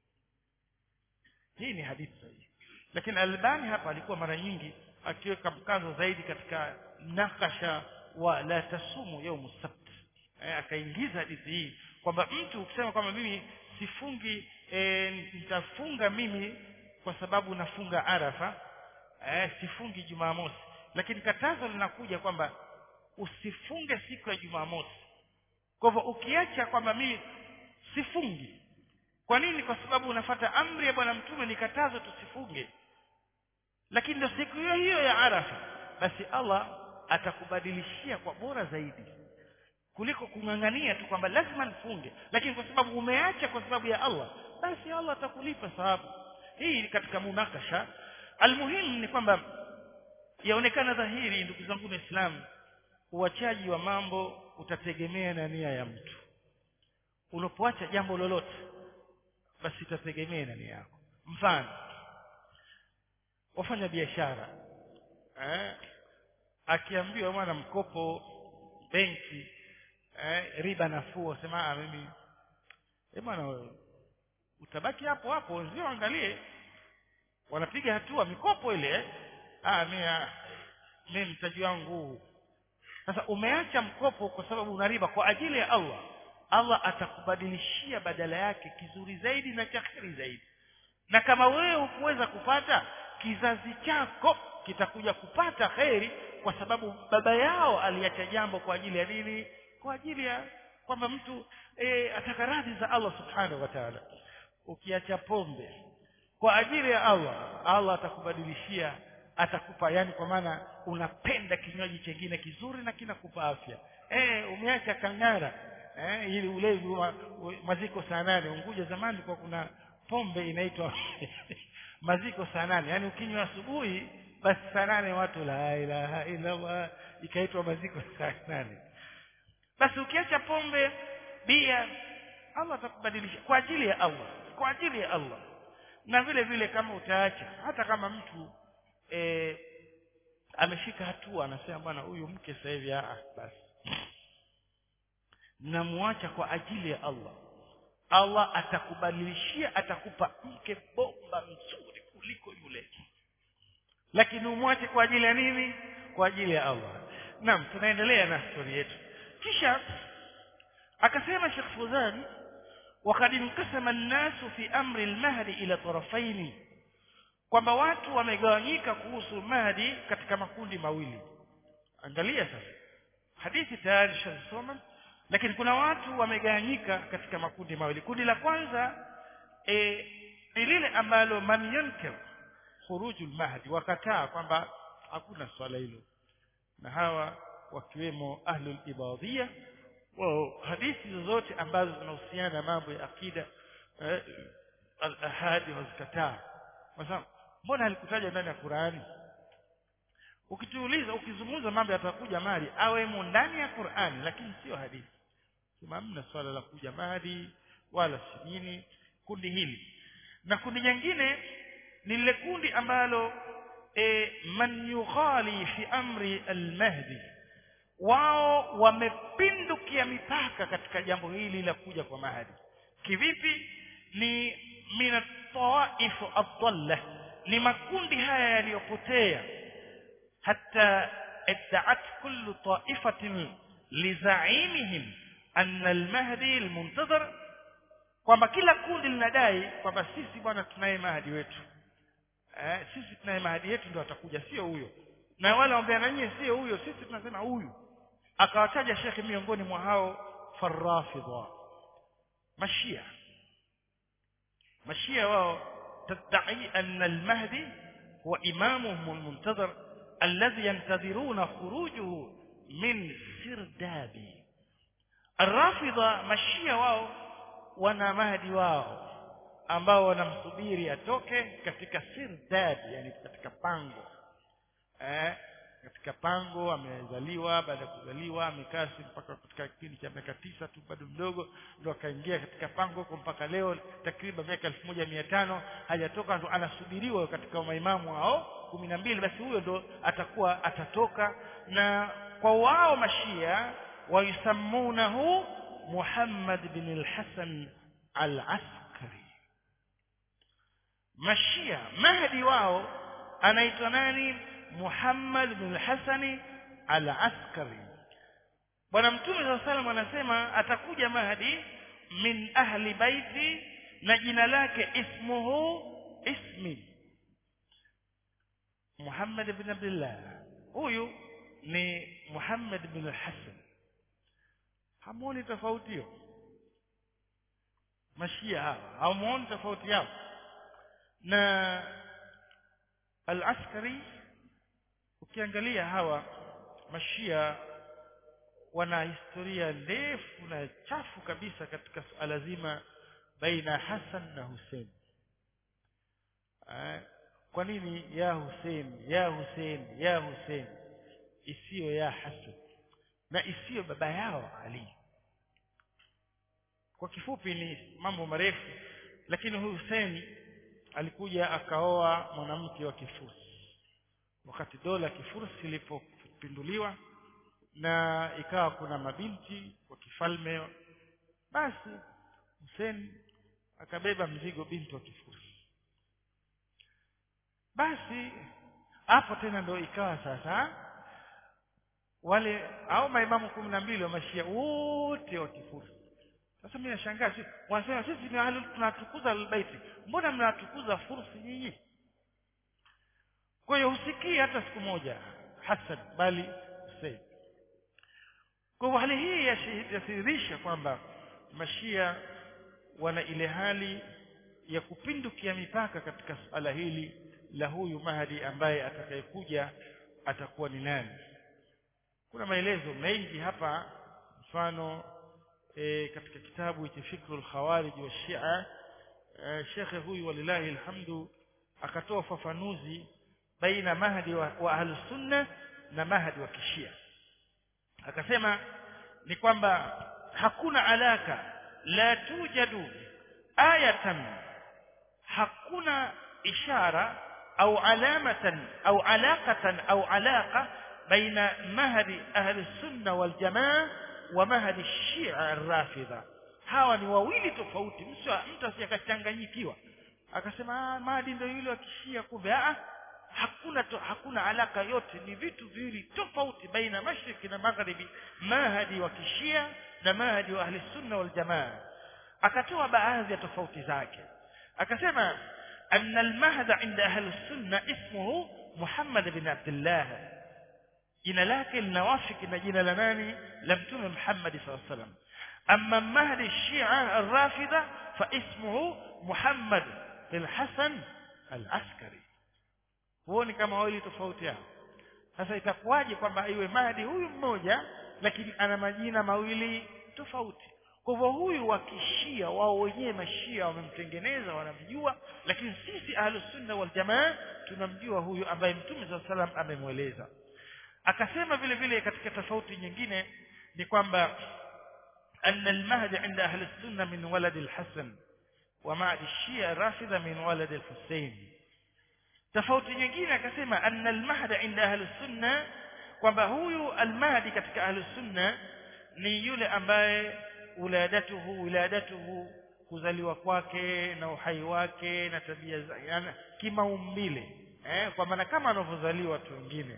Speaker 1: hii ni hadithi sahihi lakini Albani hapa alikuwa mara nyingi akiweka mkazo zaidi katika nakasha wa la tasumu yaumu sabt eh, akaingiza hadithi hii kwamba mtu ukisema kwamba mimi sifungi e, nitafunga mimi kwa sababu nafunga arafa eh, sifungi jumamosi lakini katazo linakuja kwamba usifunge siku ya jumamosi kwa hivyo ukiacha kwamba mimi sifungi kwa nini kwa sababu unafata amri ya bwana mtume ni katazo tusifunge lakini ndio siku hiyo hiyo ya arafa basi Allah atakubadilishia kwa bora zaidi kuliko kung'ang'ania tu kwamba lazima nifunge lakini kwa sababu umeacha kwa sababu ya Allah basi Allah atakulipa sababu hii katika munakasha almuhimu ni kwamba yaonekana dhahiri ndugu zangu waislamu uachaji wa mambo utategemea na nia ya mtu unapoacha jambo lolote basi itategemea na nia yako mfano wafanya biashara eh akiambiwa bwana mkopo benki eh, riba nafuu wasema ah mimi eh bwana utabaki hapo hapo wenzio angalie wanapiga hatua mikopo ile eh? ah mimi mimi mtaji wangu sasa umeacha mkopo kwa sababu una riba kwa ajili ya Allah Allah atakubadilishia badala yake kizuri zaidi na cha kheri zaidi na kama wewe hukuweza kupata kizazi chako kitakuja kupata kheri kwa sababu baba yao aliacha jambo kwa ajili ya nini kwa ajili ya kwamba mtu e, ataka radhi za Allah subhanahu wa ta'ala ukiacha pombe kwa ajili ya Allah Allah atakubadilishia atakupa yani kwa maana unapenda kinywaji chengine kizuri na kinakupa afya eh umeacha kangara eh ili ulevi wa maziko saa nane Unguja zamani kwa kuna pombe inaitwa maziko saa nane yani ukinywa asubuhi basi saa nane watu la ilaha illa Allah ikaitwa maziko saa nane basi ukiacha pombe bia Allah atakubadilisha kwa ajili ya Allah kwa ajili ya Allah na vile vile kama utaacha hata kama mtu e, ameshika hatua anasema bwana huyu mke sasa hivi ah basi namuacha kwa ajili ya Allah Allah atakubadilishia atakupa mke bomba mzuri kuliko yule lakini umwache kwa ajili ya nini kwa ajili ya Allah naam tunaendelea na stori yetu kisha akasema Sheikh Fuzan وقد انقسم الناس في امر المهدي الى طرفين kwamba watu wamegawanyika kuhusu mahdi katika makundi mawili angalia sasa hadithi tayari shasoma lakini kuna watu wamegawanyika katika makundi mawili kundi la kwanza e, ni lile ambalo man yankir khurujul mahdi wakataa kwamba hakuna swala hilo na hawa wakiwemo ahlul ibadhia wao hadithi zozote ambazo zinahusiana na mambo ya akida eh, al-ahadi wazikataa kwa sababu mbona alikutaja ndani ya Qur'ani ukituuliza ukizungumza mambo yatakuja mali awemo ndani ya Qur'ani lakini sio hadithi kama hamna swala la kuja mali wala sinini kundi hili na kundi jingine ni lile kundi ambalo e, man yughali fi amri al-mahdi wao wamepindukia mipaka katika jambo hili la kuja kwa mahadi kivipi ni min tawaif adalla ni makundi haya yaliyopotea hata iddaat kullu taifatin lizaimihim anna almahdi almuntazir kwamba kila kundi linadai kwamba sisi bwana tunaye mahadi wetu eh, sisi tunaye mahadi yetu ndio atakuja sio huyo na wale waambia na nyinyi sio huyo sisi tunasema huyu akawataja shekhi miongoni mwa hao farafidha mashia mashia wao tadai anna almahdi huwa imamuhum almuntazir alladhi yantadhiruna khurujuhu min sirdabi الرافضه mashia wao wana mahdi wao ambao wanamsubiri atoke katika sirdad yani katika pango eh katika pango amezaliwa baada ya kuzaliwa amekaa mpaka katika kipindi cha miaka tisa tu bado mdogo ndo akaingia katika pango huko mpaka leo takriban miaka elfu moja mia tano hajatoka ndo anasubiriwa katika maimamu hao kumi na mbili basi huyo ndo atakuwa atatoka na kwa wao mashia waisamunahu Muhammad bin al-Hasan al-Askari mashia mahdi wao anaitwa nani Muhammad bin Hasani al-Askari. Bwana Mtume SAW salam anasema atakuja Mahdi min ahli baiti na jina lake ismuhu ismi Muhammad bin Abdullah. Huyu ni Muhammad bin Hassan. Hamuoni tofauti hiyo? Mashia hawa hamuoni tofauti yao na al-Askari ukiangalia hawa mashia wana historia ndefu na chafu kabisa katika suala zima baina Hassan na Hussein kwa nini ya Hussein ya Hussein ya Hussein isiyo ya Hassan na isiyo baba yao Ali kwa kifupi ni mambo marefu lakini huyu Hussein alikuja akaoa mwanamke wa Kifursi wakati dola ya Kifursi ilipopinduliwa na ikawa kuna mabinti wa kifalme basi Hussein akabeba mzigo binti wa Kifursi basi hapo tena ndo ikawa sasa wale au maimamu kumi na mbili wa mashia wote wa Kifursi sasa mimi nashangaa si wanasema sisi ni ahli tunatukuza albaiti mbona mnatukuza fursi nyinyi kwa hiyo husikii hata siku moja Hassan bali Hussein kwa hivyo hali hii yathihirisha kwamba mashia wana ile hali ya kupindukia mipaka katika suala hili la huyu mahdi ambaye atakayekuja atakuwa ni nani kuna maelezo mengi hapa mfano e, katika kitabu cha fikrul khawarij wa shia e, shekhe huyu walilahi alhamdu akatoa ufafanuzi baina mahdi wa, wa ahlusunna na mahdi wa kishia akasema ni kwamba hakuna alaka la tujadu ayatan hakuna ishara au alamatan au alaqatan au alaqa baina mahdi ahli sunna wal jamaa wa mahdi shia ar-rafidha hawa ni wawili tofauti mtu asiyakachanganyikiwa akasema ah mahdi ndio yule wa kishia kumbe ah hakuna to, hakuna alaka yote ni vitu viwili tofauti baina mashariki na magharibi mahdi wa kishia na mahdi wa ahli sunna wal jamaa akatoa baadhi ya tofauti zake akasema أن المهد عند أهل السنة اسمه محمد بن عبد الله jina lake linawafiki na jina la nani la mtume Muhammad sallallahu alaihi wasallam amma mahdi shia ar-rafida fa ismuhu Muhammad bin Hasan al-Askari huoni kama wawili tofauti hao sasa itakuwaje kwamba iwe mahdi huyu mmoja lakini ana majina mawili tofauti kwa hivyo huyu wa kishia wao wenyewe mashia wamemtengeneza wanamjua lakini sisi ahlus sunna wal jamaa tunamjua huyu ambaye mtume sallallahu alaihi wasallam amemweleza akasema vile vile katika tofauti nyingine ni kwamba أن المهد عند أهل السنة من ولد الحسن ومع الشيعة رافضة من ولد الحسين tofauti nyingine akasema anna almahda inda ahli sunna kwamba huyu almahdi katika ahli sunna ni yule ambaye uladatuhu wiladatuhu kuzaliwa kwake na uhai wake na tabia za yani kimaumbile eh kwa maana kama anavyozaliwa watu wengine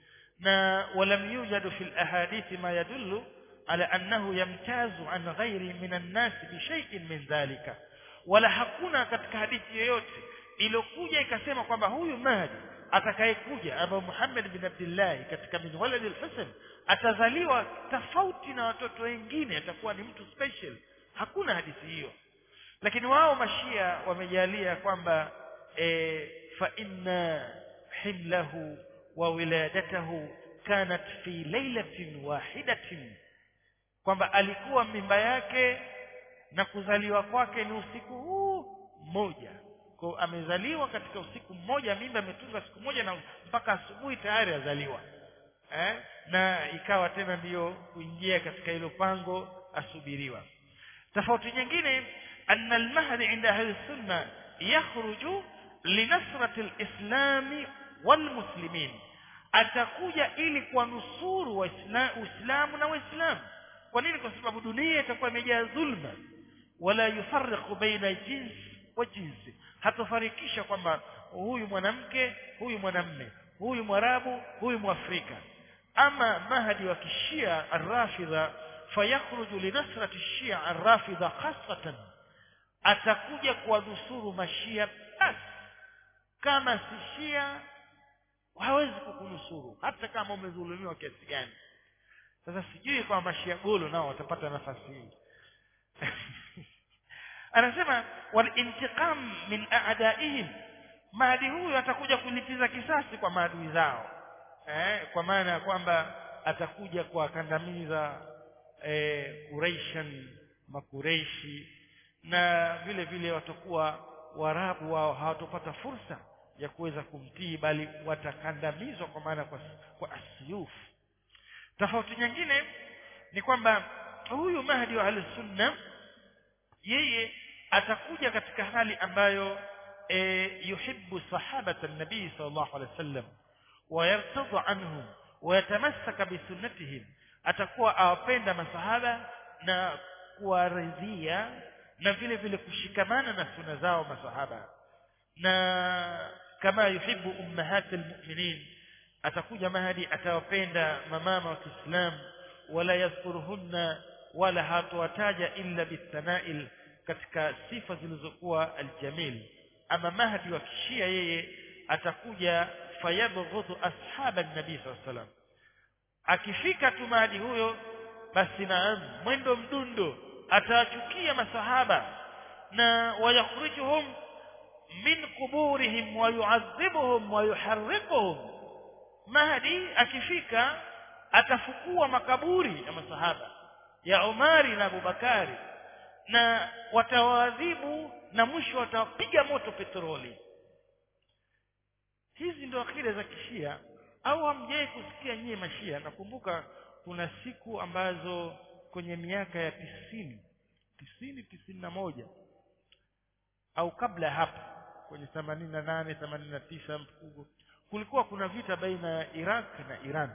Speaker 1: na walam yujadu fil ahadithi ma yadullu ala annahu yamtazu an ghairi min an-nas bi shay'in min dhalika wala hakuna katika hadithi yoyote iliyokuja ikasema kwamba huyu Mahdi atakayekuja ambaye Muhammad bin Abdullah katika min walad al-Hasan atazaliwa tofauti na watoto wengine atakuwa ni mtu special hakuna hadithi hiyo lakini wao mashia wamejalia kwamba e, fa inna himlahu wa wiladatahu kanat fi lailatin wahidatin kwamba alikuwa mimba yake na kuzaliwa kwake ni usiku huu mmoja kwa amezaliwa katika usiku mmoja mimba imetunga siku moja na mpaka asubuhi tayari azaliwa eh? na ikawa tena ndiyo kuingia katika hilo pango asubiriwa tofauti nyingine anna almahdi inda ahli sunna yakhruju linasrati alislami walmuslimin atakuja ili kuwanusuru waislamu na waislamu kwa nini kwa sababu dunia itakuwa imejaa dhulma wala yufarriqu baina jins wa jinsi hatofarikisha kwamba huyu mwanamke huyu mwanamme huyu mwarabu huyu mwafrika ama mahdi wa kishia arrafidha fayakhruju linasrati shia arrafidha khasatan atakuja kuwanusuru mashia basi kama si shia hawezi kukunusuru hata kama umedhulumiwa kiasi gani sasa sijui kwa mashia golo nao watapata nafasi hii anasema walintiqam min a'daihim maadui huyu atakuja kulipiza kisasi kwa maadui zao eh, kwa maana ya kwamba atakuja kuwakandamiza eh, Quraishan makureishi na vile vile watakuwa warabu wao hawatopata fursa ya kuweza kumtii bali watakandamizwa kwa maana kwa, kwa asyuf tofauti nyingine ni kwamba huyu mahdi wa sunna yeye atakuja katika hali ambayo e, yuhibbu sahabata nabii sallallahu alaihi wasallam wayartadha anhum wayatamassaka bisunnatihim atakuwa awapenda masahaba na kuwaridhia na vile vile kushikamana na suna zao masahaba na kama yuhibbu ummahatil mu'minin atakuja mahadi atawapenda mamama wa Kiislamu wala yadhkuruhunna wala hatowataja illa bitanail katika sifa zilizokuwa aljamil ama mahdi wa kishia yeye atakuja fayabghudhu ashaba nabii sallallahu alaihi wasallam akifika tu mahdi huyo
Speaker 2: basi naam mwendo mdundo atawachukia masahaba na wayakhrijuhum min quburihim wa yu'adhibuhum wa yuharriquhum mahdi akifika atafukua makaburi ya masahaba ya Umari na Abubakari na watawaadhibu na mwisho watawapiga moto petroli hizi ndio akida za kishia au hamjai kusikia nyie mashia nakumbuka kuna siku ambazo kwenye miaka ya tisini tisini tisini na moja au kabla ya hapo kwenye themanini na nane themanini na tisa mfugo kulikuwa kuna vita baina ya Iraq na Iran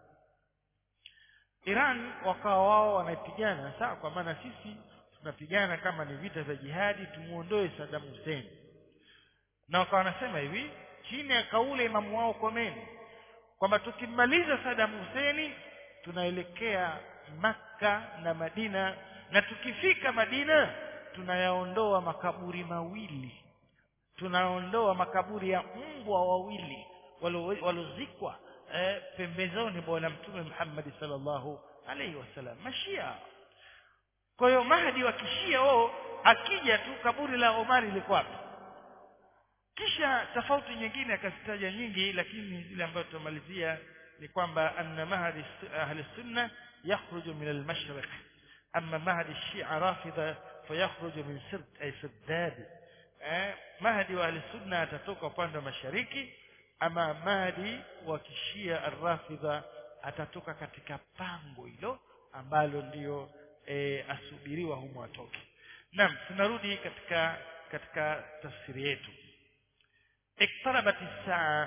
Speaker 2: Iran wakawa wao wanapigana sawa kwa maana sisi tunapigana kama ni vita vya jihadi tumuondoe Saddam Hussein na wakawa wanasema hivi chini ya kauli imamu wao Khomeini kwamba tukimaliza Saddam Hussein tunaelekea Makka na Madina na tukifika Madina tunayaondoa makaburi mawili tunaondoa makaburi ya mbwa wawili walozikwa eh, pembezoni bwana mtume Muhammad sallallahu alaihi wasallam mashia kwa hiyo mahdi wa kishia wao akija tu kaburi la Omari liko wapi kisha tofauti nyingine akazitaja nyingi lakini zile ambazo tutamalizia ni kwamba anna mahdi ahli sunna yakhruju min al-mashriq amma mahdi shia rafidha fayakhruju min sird ay sirdad eh mahdi wa ahli sunna atatoka upande wa mashariki ama mahdi wa kishia arrafidha atatoka katika pango hilo ambalo ndiyo e, asubiriwa humo atoke naam tunarudi katika katika tafsiri yetu iktarabat saa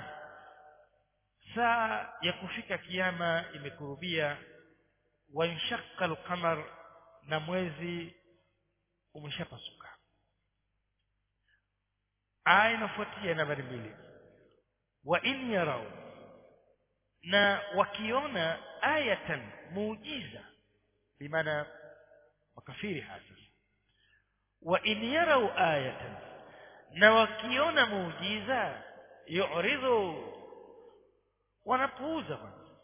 Speaker 2: saa ya kufika kiyama imekurubia wanshaqqa alqamar na mwezi umeshapasuka aya inafuatia nambari mbili wa in yarau na wakiona ayatan muujiza bimaana makafiri hasa wa in yarau ayatan na wakiona muujiza yu'ridhu wanapuuza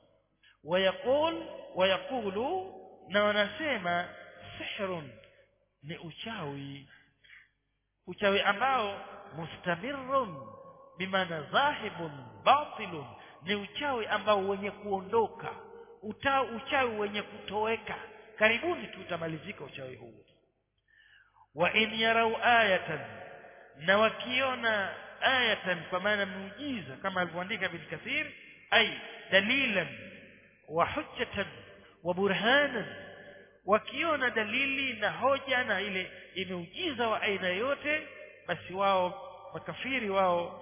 Speaker 2: wayaqul wayaqulu na wanasema sihrun ni uchawi uchawi ambao mustamirrun bimaana dhahibun batilun ni uchawi ambao wenye kuondoka uta uchawi wenye kutoweka karibuni tu utamalizika uchawi huu wa in yarau ayatan na wakiona ayatan kwa maana muujiza kama alivyoandika bin kathir ay dalilan wa hujjatan wa burhanan wakiona dalili na hoja na ile imeujiza wa aina yote basi wao makafiri wao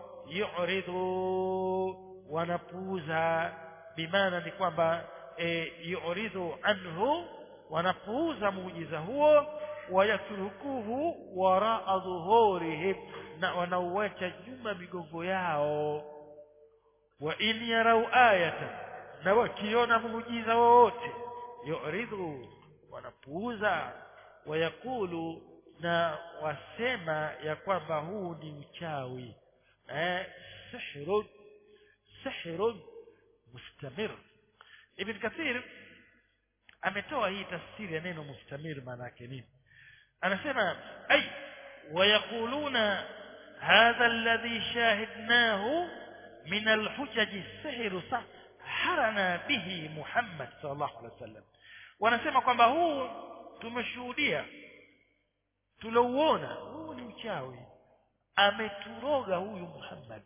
Speaker 2: yu'ridu wanapuuza bimaana ni kwamba e, yu'ridu anhu wanapuuza muujiza huo wayatrukuhu waraa dhuhurihim na wanauacha nyuma migongo yao wa in yarau ayatan na wakiona muujiza wowote yu'ridu wanapuuza wayakulu na wasema ya kwamba huu ni uchawi eh sihrun sihrun mustamir ibn kathir ametoa hii tafsiri ya neno mustamir maana yake nini anasema ay wayakuluna hadha alladhi shahidnahu min alhujaj sihr harana bihi muhammad sallallahu alaihi wasallam wanasema kwamba huu tumeshuhudia tulouona huu ni uchawi ameturoga huyu Muhammad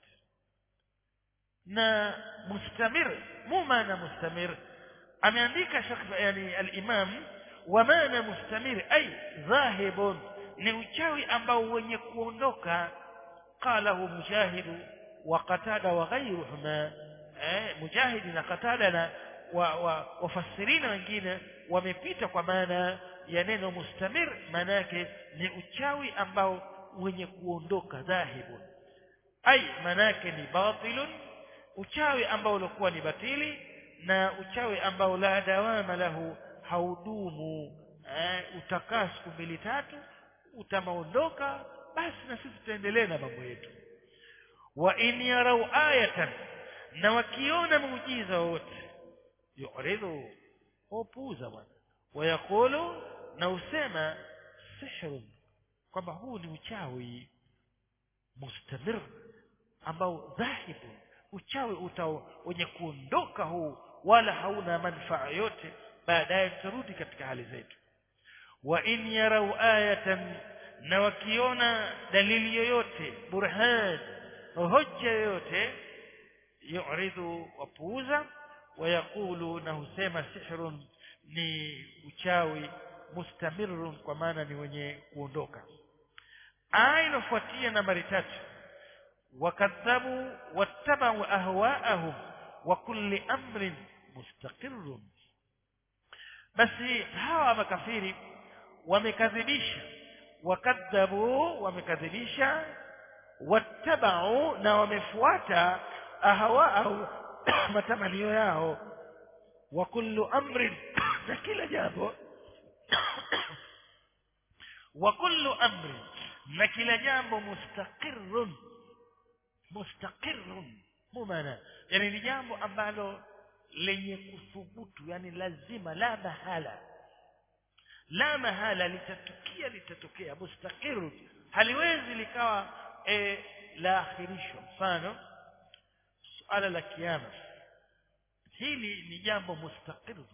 Speaker 2: na mustamir mu maana mustamir ameandika shekh yani al-imam wa maana mustamir ay dhahibun ni uchawi ambao wenye kuondoka qalahu mujahidu wa qatada wa ghayruhuma eh mujahidi na qatada na wa, wa, wafasirina wengine wamepita kwa maana ya neno mustamir maana yake ni uchawi ambao wenye kuondoka dhahibun ai maana yake ni batilun uchawi ambao ulikuwa ni batili na uchawi ambao la dawama lahu haudumu eh, utakaa siku mbili tatu utamaondoka basi na sisi tutaendelea na mambo yetu wa in yarau ayatan na wakiona muujiza wote yuridhu wapuuza bwana wayaqulu na usema sihrun kwamba huu ni uchawi mustamir ambao dhahibu uchawi utao wenye kuondoka huu wala hauna manufaa yote baadaye tutarudi katika hali zetu wa in yarau ayatan na wakiona dalili yoyote burhan hoja yoyote yuridhu wapuuza wayaqulu na husema sihrun ni uchawi mustamirun kwa maana ni wenye kuondoka aya inofuatia nambari tatu wakadhabu wattabau ahwaahum wa kulli amrin mustaqirrun basi hawa makafiri wamekadhibisha wakadhabu wamekadhibisha wattabau na wamefuata ahwaahum matamanio yao wa kullu amrin na kila jambo wa kullu amrin na kila jambo mustaqirrun mustaqirrun mumana yani ni jambo ambalo lenye kuthubutu yani lazima la mahala la mahala litatukia litatokea mustaqirrun haliwezi likawa e, la akhirishwa mfano suala la kiyama hili ni jambo mustaqirrun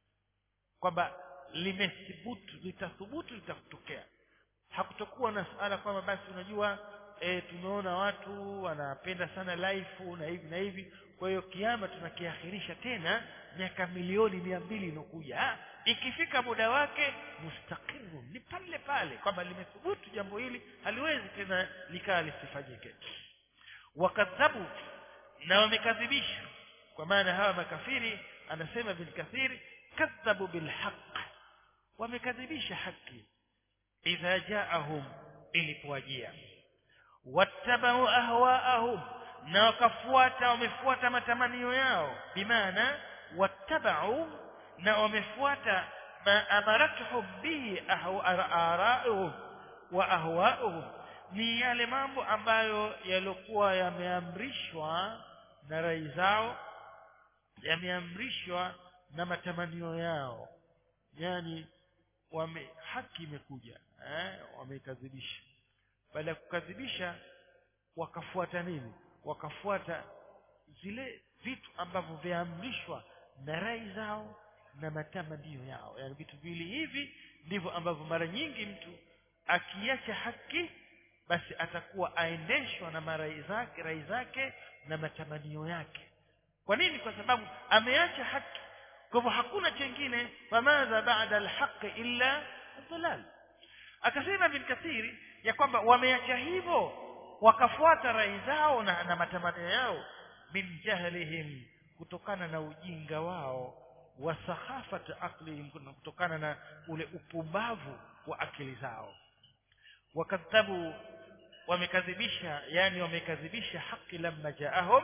Speaker 2: kwamba limethubutu litathubutu litatokea hakutokuwa na suala kwamba basi unajua e, tumeona watu wanapenda sana life na hivi na hivi kwa hiyo kiama tunakiakhirisha tena miaka milioni mia mbili inokuja ikifika muda wake mustaqiru ni pale pale kwamba limethubutu jambo hili haliwezi tena likaa lisifanyike wakadhabu na wamekadhibisha kwa maana hawa makafiri anasema bin kathiri kadhabu bilhaq wamekadhibisha haki idha jaahum ilipowajia wattabau ahwaahum na wakafuata wamefuata matamanio yao bimaana wattabau na wamefuata ma amaratuhum bihi arauhum wa ahwaahum ni yale mambo ambayo yaliokuwa yameamrishwa na rai zao yameamrishwa na matamanio yao yani wame haki imekuja eh wameikadhibisha baada ya kukadhibisha wakafuata nini wakafuata zile vitu ambavyo vyaamrishwa na rai zao na matamanio yao yani vitu vili hivi ndivyo ambavyo mara nyingi mtu akiacha haki basi atakuwa aendeshwa na marai zake rai zake na matamanio yake kwa nini kwa sababu ameacha haki kwa hivyo hakuna chengine famadha ba'da alhaq illa dhalal akasema bin kathiri ya kwamba wameacha hivyo wakafuata rai zao na, na matamanio yao min jahlihim kutokana na ujinga wao wa sakhafat aqlihim kutokana na ule upumbavu wa akili zao wakadhabu wamekadhibisha yani wamekadhibisha haki lamma jaahum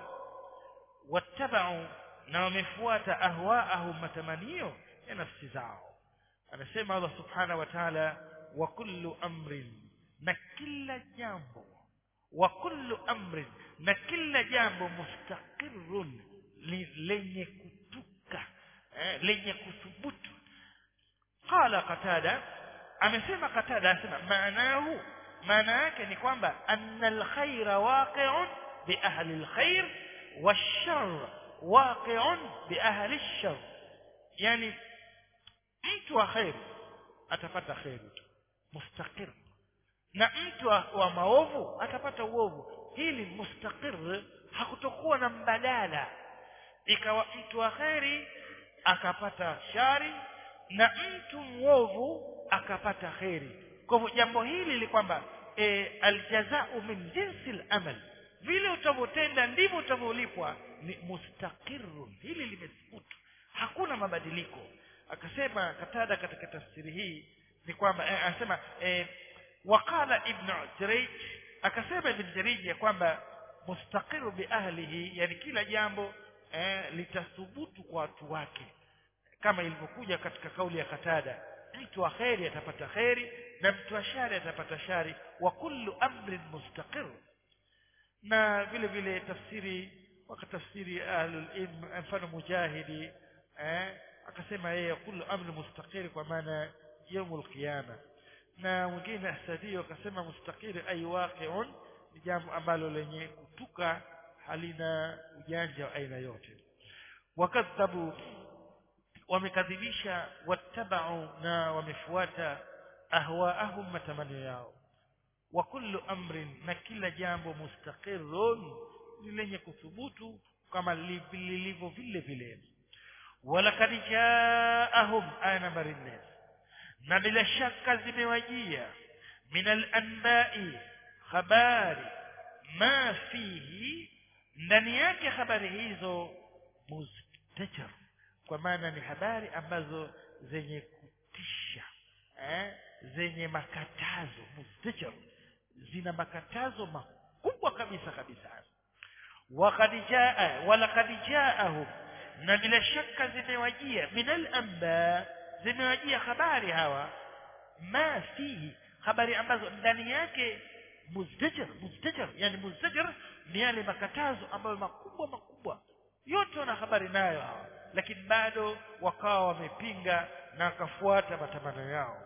Speaker 2: wattabau na wamefuata ahwaahum matamanio ya nafsi zao anasema Allah subhanahu wa ta'ala wa kullu amrin na kila jambo wa kullu amrin na kila jambo mustaqirrun lenye kutuka eh, lenye kuthubutu qala qatada amesema qatada anasema maanahu maana yake ni kwamba anna alkhaira waqi'un bi ahli alkhair wash-sharr waqi'un bi ahli ash-sharr yani mtu wa khair atapata khairi tu mustaqir na mtu wa, wa maovu atapata uovu hili mustaqir hakutokuwa na mbadala ikawa mtu wa khairi akapata shari na mtu mwovu akapata khairi kwa hivyo jambo hili li kwamba e, aljazau min jinsi al-amal vile utavyotenda ndivyo utavyolipwa ni mustaqirrun hili limethubutu hakuna mabadiliko akasema katada katika tafsiri hii ni kwamba eh, anasema eh, waqala ibn Jurayj akasema ibn Jurayj ya kwamba mustaqiru bi ahlihi yani kila jambo eh, litathubutu kwa watu wake kama ilivyokuja katika kauli ya Katada mtu wa kheri atapata kheri na mtu wa shari atapata shari wa kullu amrin mustaqir na vile vile tafsiri wakatafsiri ahlul ilm mfano mujahidi eh, akasema yeye kullu amri mustaqir kwa maana yaumul qiyama na mwingine asadio akasema mustaqir ay waqi'un ni jambo ambalo lenye kutuka halina ujanja wa aina yote wakadhabu wamekadhibisha wattabau na wamefuata ahwaahum matamanio yao wa kullu amrin na kila jambo mustaqirun ni lenye kuthubutu kama lilivyo vile vile walakad jaahum aya nambari nne na bila shaka zimewajia min alanbai habari ma fihi ndani yake habari hizo mustajar kwa maana ni habari ambazo zenye kutisha eh? zenye makatazo mustajar zina makatazo makubwa kabisa kabisa waqad jaa walaqad jaahum na bila shaka zimewajia min al-amba zimewajia habari hawa ma fihi habari ambazo ndani yake muzdajar muzdajar yani muzdajar ni yale makatazo ambayo makubwa makubwa yote wana habari nayo hawa lakini bado wakawa wamepinga na wakafuata matamanio yao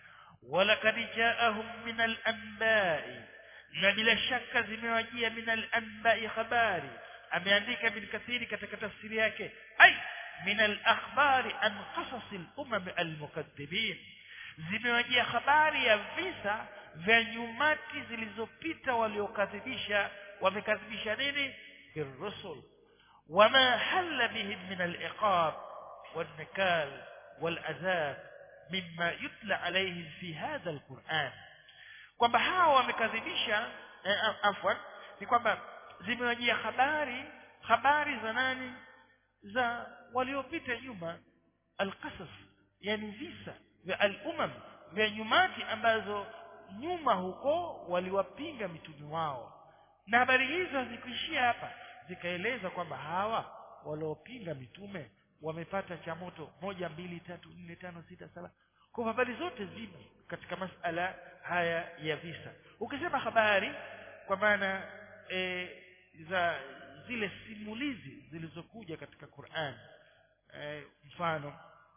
Speaker 2: walakad jaahum min al-anba'i na bila shaka zimewajia min al-anba'i habari ameandika bin kathiri katika tafsiri yake ay min al-akhbari an qasas al-umam al-mukaththibin zimewajia habari ya visa vya nyumati zilizopita waliokadhibisha wamekadhibisha nini birrusul wama halla bihim min al-iqab wal-nikal wal-azab mimma yutla alayhim fi hadha al-Qur'an kwamba hawa wamekadhibisha eh, afwan ni kwamba zimewajia habari habari za nani za waliopita nyuma alqasas yani visa vya al-umam vya nyumati ambazo nyuma huko waliwapinga mitume wao na habari hizo hazikuishia hapa zikaeleza kwamba hawa waliopinga mitume wamepata cha moto moja mbili tatu nne tano sita saba kwa habari zote zimo katika masala haya ya visa ukisema habari kwa maana e, za zile simulizi zilizokuja katika Qur'an e, mfano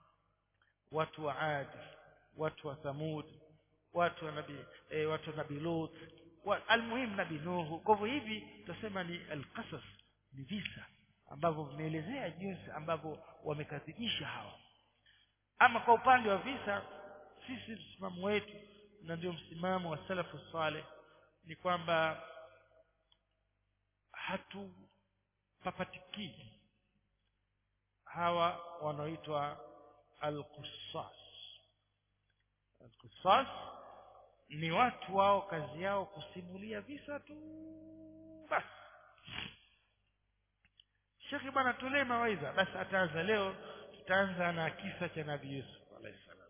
Speaker 2: watu wa Ad watu wa Thamud watu wa nabii e, watu wa nabii Lut wa, almuhim nabii Nuhu kwa hivyo hivi tutasema ni alqasas ni visa ambavyo vimeelezea jinsi ambavyo wamekadhibisha hawa ama kwa upande wa visa sisi msimamo wetu na ndio msimamo wa salafu saleh ni kwamba hatupapatikii hawa wanaoitwa al-qussas al-qussas ni watu wao kazi yao kusimulia visa tu basi Sheikh bwana tulee mawaidha basi ataanza leo tutaanza na kisa cha Nabii Yusuf alayhi salam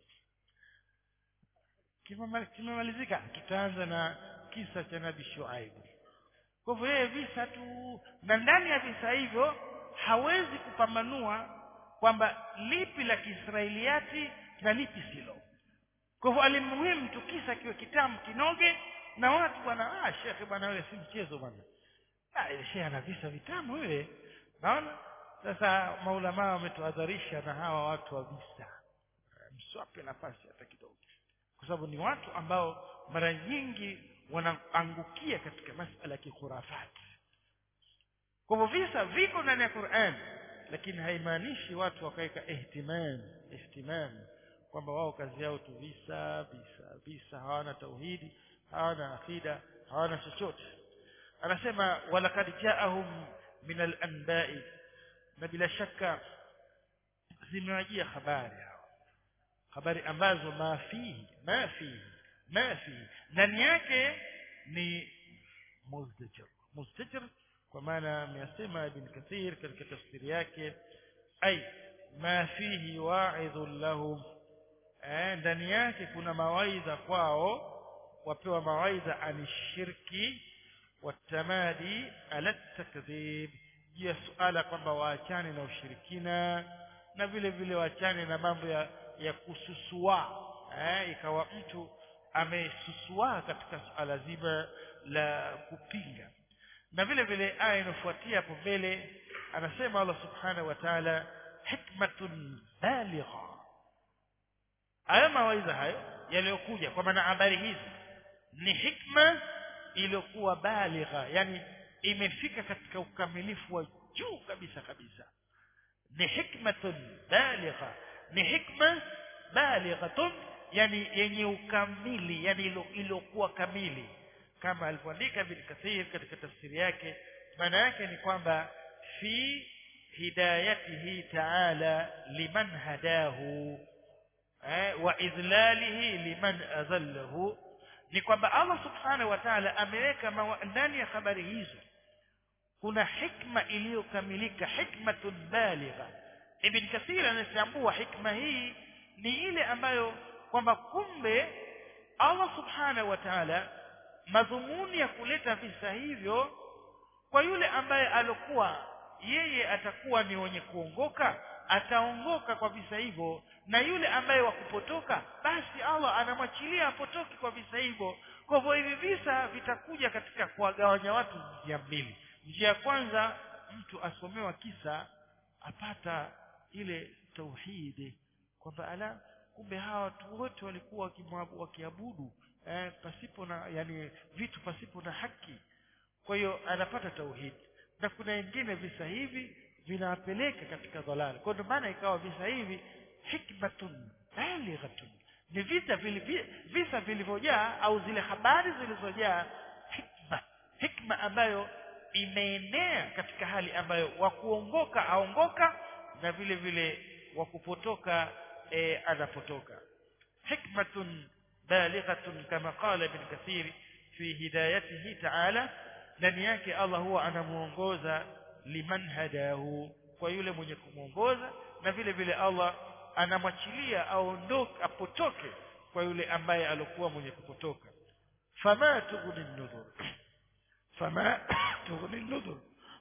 Speaker 2: kimemalizika tutaanza na kisa cha Nabii Shuaib kwa hivyo yeye visa tu na ndani ya visa hivyo hawezi kupambanua kwamba lipi la Kiisraeliati na lipi silo kwa hivyo alimuhimu tu kisa kiwe kitamu kinoge na watu bwana ah shekhe bwana wewe si mchezo bwana ah ile shehe ana visa vitamu yule naona sasa maulama wametuadharisha na hawa watu wa visa mswape nafasi hata kidogo kwa sababu ni watu ambao mara nyingi wanaangukia katika masala ya kikhurafati kwa hivyo visa viko ndani ya Qur'an lakini haimaanishi watu wakaweka ihtimam ihtimam kwamba wao kazi yao tu visa visa visa hawana tauhidi hawana akida hawana chochote anasema walakad jaahum min al-anba'i na bila shaka zimewajia habari hao habari ambazo mafihi mafihi mafihi ndani yake ni muzdajir muzdajir kwa maana amesema ibn kathir katika tafsiri yake ay ma fihi wa'idhun lahum eh ndani yake kuna mawaidha kwao wapewa mawaidha anishirki watamadi ala takdhib juu ya suala kwamba waachane na ushirikina na vile vile waachane na mambo ya, ya kususua eh, ikawa mtu amesusua katika suala zima la kupinga na vile vile aya inafuatia hapo mbele anasema Allah subhanahu wa ta'ala hikmatun baligha haya mawaidha hayo yaliyokuja kwa maana habari hizi ni hikma iliyokuwa baligha yani imefika katika ukamilifu wa juu kabisa kabisa ni hikmatun baligha ni hikma balighatun yani yenye ukamili yani iliyokuwa kamili kama alivyoandika Ibn Kathir katika tafsiri yake maana yake ni kwamba fi hidayatihi ta'ala liman hadahu eh, wa idlalihi liman adhallahu ni kwamba Allah subhanahu wa ta'ala ameweka ndani ya habari hizo kuna hikma iliyokamilika hikmatun baligha ibn kathir anachambua hikma hii ni ile ambayo kwamba kumbe Allah subhanahu wa ta'ala madhumuni ya kuleta visa hivyo kwa yule ambaye alokuwa yeye atakuwa ni wenye kuongoka ataongoka kwa visa hivyo na yule ambaye wakupotoka basi Allah anamwachilia apotoki kwa visa hivyo kwa hivyo hivi visa vitakuja katika kuwagawanya watu njia mbili njia ya kwanza mtu asomewa kisa apata ile tauhidi kwamba ala kumbe hawa watu wote walikuwa wakiabudu eh, pasipo na yani vitu pasipo na haki kwa hiyo anapata tauhidi na kuna wengine visa hivi vinawapeleka katika dhalali kwa ndio maana ikawa visa hivi hikmatun balighatun ni vita vili, visa vilivyojaa au zile habari zilizojaa hikma hikma ambayo imeenea katika hali ambayo wakuongoka aongoka na vile vile wakupotoka e, anapotoka hikmatun balighatun kama qala ibn kathir fi hidayatihi ta'ala ndani yake Allah huwa anamuongoza liman hadahu kwa yule mwenye kumuongoza na vile vile Allah anamwachilia aondoke apotoke kwa yule ambaye alikuwa mwenye kupotoka fama tughni nudhur fama tughni nudhur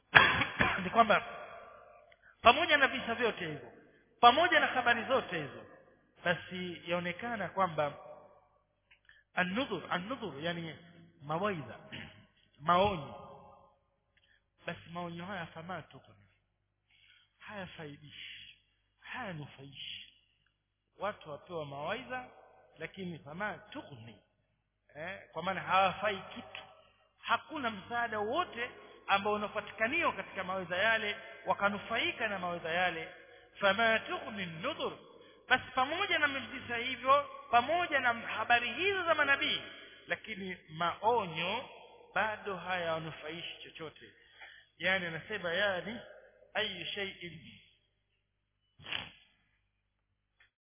Speaker 2: ni kwamba pamoja na visa vyote hivyo pamoja na habari zote hizo basi yaonekana kwamba an-nudhur an-nudhur yani mawaidha maonyo basi maonyo haya fama tughni hayafaidishi hayanufaishi watu wapewa mawaidha lakini fama tughni eh, kwa maana hawafai kitu hakuna msaada wote ambao unapatikaniwa katika mawaidha yale wakanufaika na mawaidha yale fama tughni nudhur basi pamoja na visa hivyo pamoja na habari hizo za manabii lakini maonyo bado hayawanufaishi chochote yani anasema yani ayu shay'in